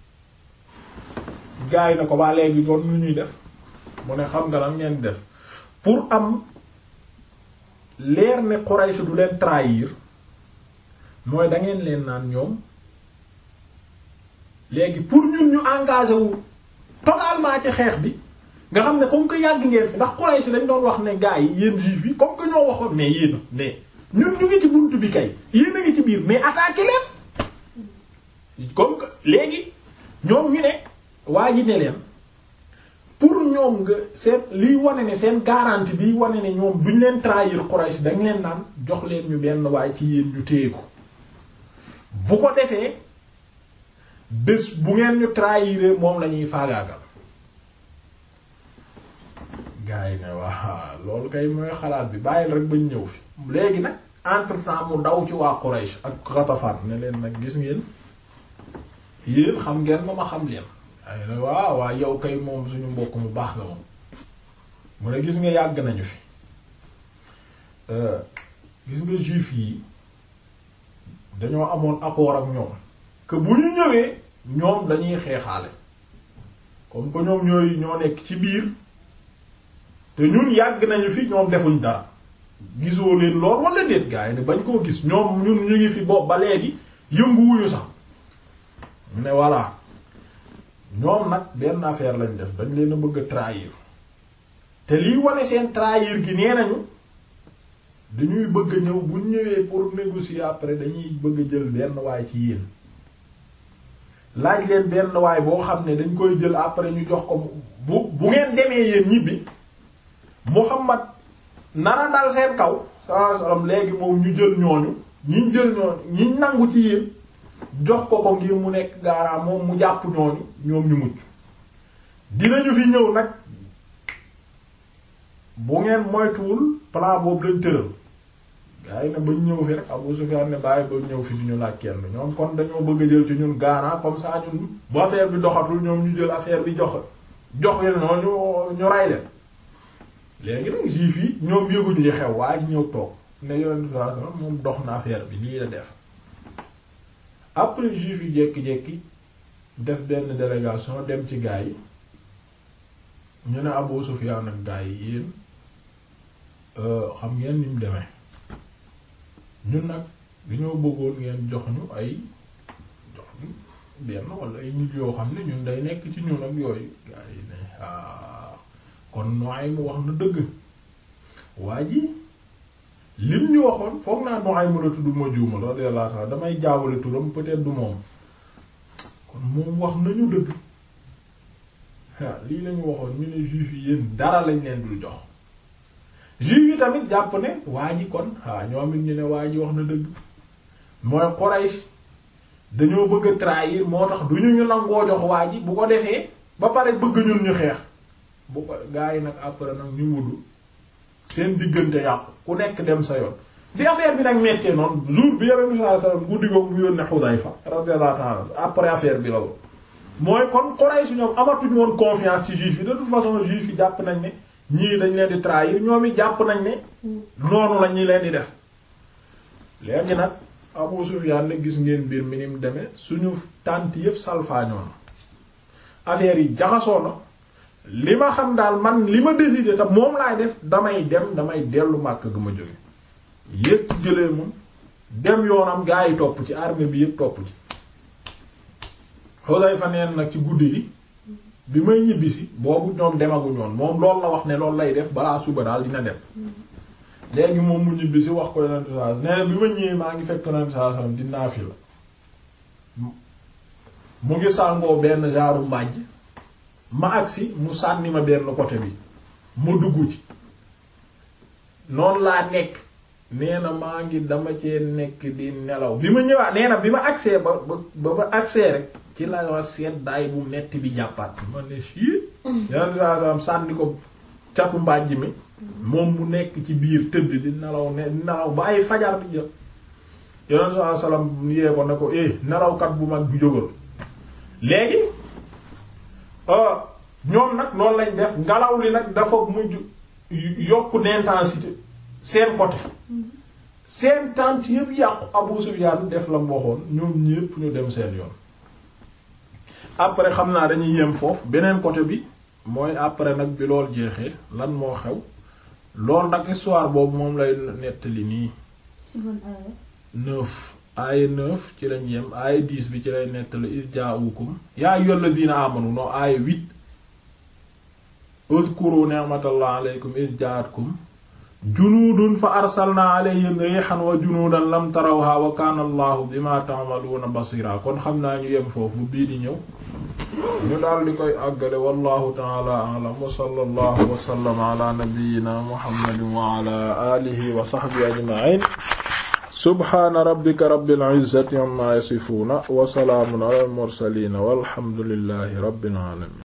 gaa yi na ko ba léegi doon lu ñuy def mu ne xam nga lan ngeen def pour am leer ne Quraysh du leen trahir mooy da ngeen leen naan ñoom léegi pour ñun ñu engagé wu totalement ci xeex bi nga xam ne comme que yàgg ngeen fi ndax Quraysh dañ doon wax ne gars yi yéen juifs yi comme que ñoo waxoon mais yéen mais ñun ñu ngi ci buntu bi kay yéen a ngi ci biir mais attaqué leen comme que léegi ñoom ñu ne waa ji ne leen pour ñoom nga seen liy wane ne seen garantie bi wane ne ñoom duñ leen trahir Quraysh dañ leen naan jox leen ñu benn waaye ci yéen ñu téye ko bu ko defee bés bu ngeen ñu trahir moom la ñuy faagaagal gars yi ne waa loolu kay mooy xalaat bi bàyyil rek bañ ñëw fi léegi nag entre temps mu daw ci waa Quraysh ak Ghatafan ne leen nag gis ngeen yéen xam ngeen ma ma xam leen ay ne waaw waa yow kay moom suñu mbokk mu baax nga moom mu ne gis nga yàgg nañu fi gis nga juif yi dañoo amoon accord ak ñoom que bu ñu ñëwee ñoom dañuy xeexaale comme que ñoom ñooy ñoo nekk ci biir te ñun yàgg nañu fi ñoom defuñ dara gisoo leen lool wala déet gaa yi ne bañ koo gis ñoom ñun ñu ngi fi bopp ba léegi yënguwuñu sax mu ne voilà ñoom nag benn affaire lañ def dañ leen a bëgg a trahir te liy wane seen trahir gi nee nañu dañuy bëgg a ñëw bu ñëwee pour négocier après dañuy bëgg a jël benn waay ci yéen laaj leen benn waay boo xam ne dañ koy jël après ñu jox ko bu bu ngeen demee yéen ñibbi Muhammad nara dal seen kaw sallallahu alayhi wasallam léegi moom ñu jël ñooñu ñiñ jël ñooñu ñiñ nangu ci yéen jox ko ko ngir mu nekk gaaraam moom mu jàpp ñooñu ñoom ñu mucc dinañu fi ñëw nag bu ngeen moytuwul plan boobu lañ tëral gaa yi ne bañ ñëw fi rek Abu Sufyan ne bàyyi ba ñëw fi di ñu laaj kenn ñoom kon dañoo bëgg a jël ci ñun gaana comme ça ñun bu affaire bi doxatul ñoom ñu jël affaire bi jox jox leen noonu ñu ray leen léegi nag juif yi ñoom yëguñ li xew waa ji ñëw toog ne yonent bi moom dox na affaire bi lii la def après juif yi jékki-jékki def benn délégation dem ci gaa yi ñu ne Abu Sufyan ak gaa yi yéen xam ngeen ni mu demee ñun nag dañoo bëggoon ngeen jox ñu ay jox ñu benn wala ay nit yoo xam ne ñun day nekk ci ñun ak yooyu gaa yi ne ah kon Nuaym wax na dëgg waa ji lim ñu waxoon foog naa Nuaym la tudd ma juuma radiyallahu ta'ala damay jaawale turam peut-être du moom kon moom wax nañu dëgg ah lii lañu waxoon ñu ne juif yi yéen dara lañ leen dul jox juif yi tamit jàpp ne waa ji kon ah ñoom it ñu ne waa ji wax na dëgg mooy Quraysh dañoo bëgg a trahir moo tax du ñu ñu nangoo jox waa ji bu ko defee ba pare bëgg ñun ñu xeex bu ko gaa yi nag après nag ñu mudd seen diggante yàqu ku nekk dem sa yoon bi affaire bi nag mettee noonu jour bi yonent bi sallallahu alayhi wasallam guddi googu mu yónnee Xudayfa radiyallahu ta'ala après affaire bi la woon mooy kon Quraysh ñoom amatuñu woon confiance ci juif yi de toute façon juif yi jàpp nañ ne ñii dañ leen di trahir ñoom it jàpp nañ ne noonu la ñi leen di def léegi nag Abu Sufyaan ne gis ngeen mbir mi ni mu demee suñu tànt yépp salfaañoo na affaire yi jaxasoo na li ma xam daal man li ma décidé te moom laay def damay dem damay dellu màkk ga ma jóge yépp ci jëlee moom dem yoonam gaa yi topp ci armée bi yépp topp ci Xudayfa neen nag ci guddi gi bi may ñibbisi boobu ñoom demaguñ woon moom loolu la wax ne loolu lay def balaa suba daal dina dem léegi moom mu ñibbisi wax ko yonent saa nee na bi ma ñëwee maa ngi fekk yonent saa sallam di naafila mu ngi sàngoo benn genre mbàjj ma agsi mu sànni ma benn côté bi ma dugg ci noonu laa nekk nee na maa ngi dama cee nekk di nelaw bi ma ñëwaat nee na bi ma agsee ba ba ba agsee rek ci la wa seddaay bu metti bi jàppaat ma ne sii yonent saa sallam sànni ko catu mbàjj mi moom mu nekk ci biir tëdd di nelaw ne nelaw ba ay fajar bi jël yonent saa sallam yee ko ne ko eh nelawkat bu mag bi jógal léegi ñoom nag noonu lañ def ngelaw li nag dafa mujj yokk d'intensité seen côté seen tànt yëpp yàqu Abu Sufyan def la mu waxoon ñoom ñépp ñu dem seen yoon après xam naa dañuy yem foofu beneen côté bi mooy après nag bi lool jeexee lan moo xew loolu nag histoire boobu moom lay nettali nii neuf aaya neuf ci lañ yem aaya dix bi ci lay nettali iz jaa'ukum yaa ayyuhal ladhina amanu noo aaya huit uzkuru ni'matallahi alaykum iz jaa'atkum junuudun fa arsalna alayhim rihan wa junuudan lam tarawha wa kana allahu bima ta'maluna basira kon xam naa ñu yem foofu bii di ñëw ñu daal di koy àggale wallahu ta'ala a'lam wa sallallahu wa sallama ala nabiyyina muhammadin wa ala alihi wa sahbihi ajma'in subhana rabbika rabbil izzati amma yasifuna wa salaamun ala al mursalin walhamdulillahi rabbil alamin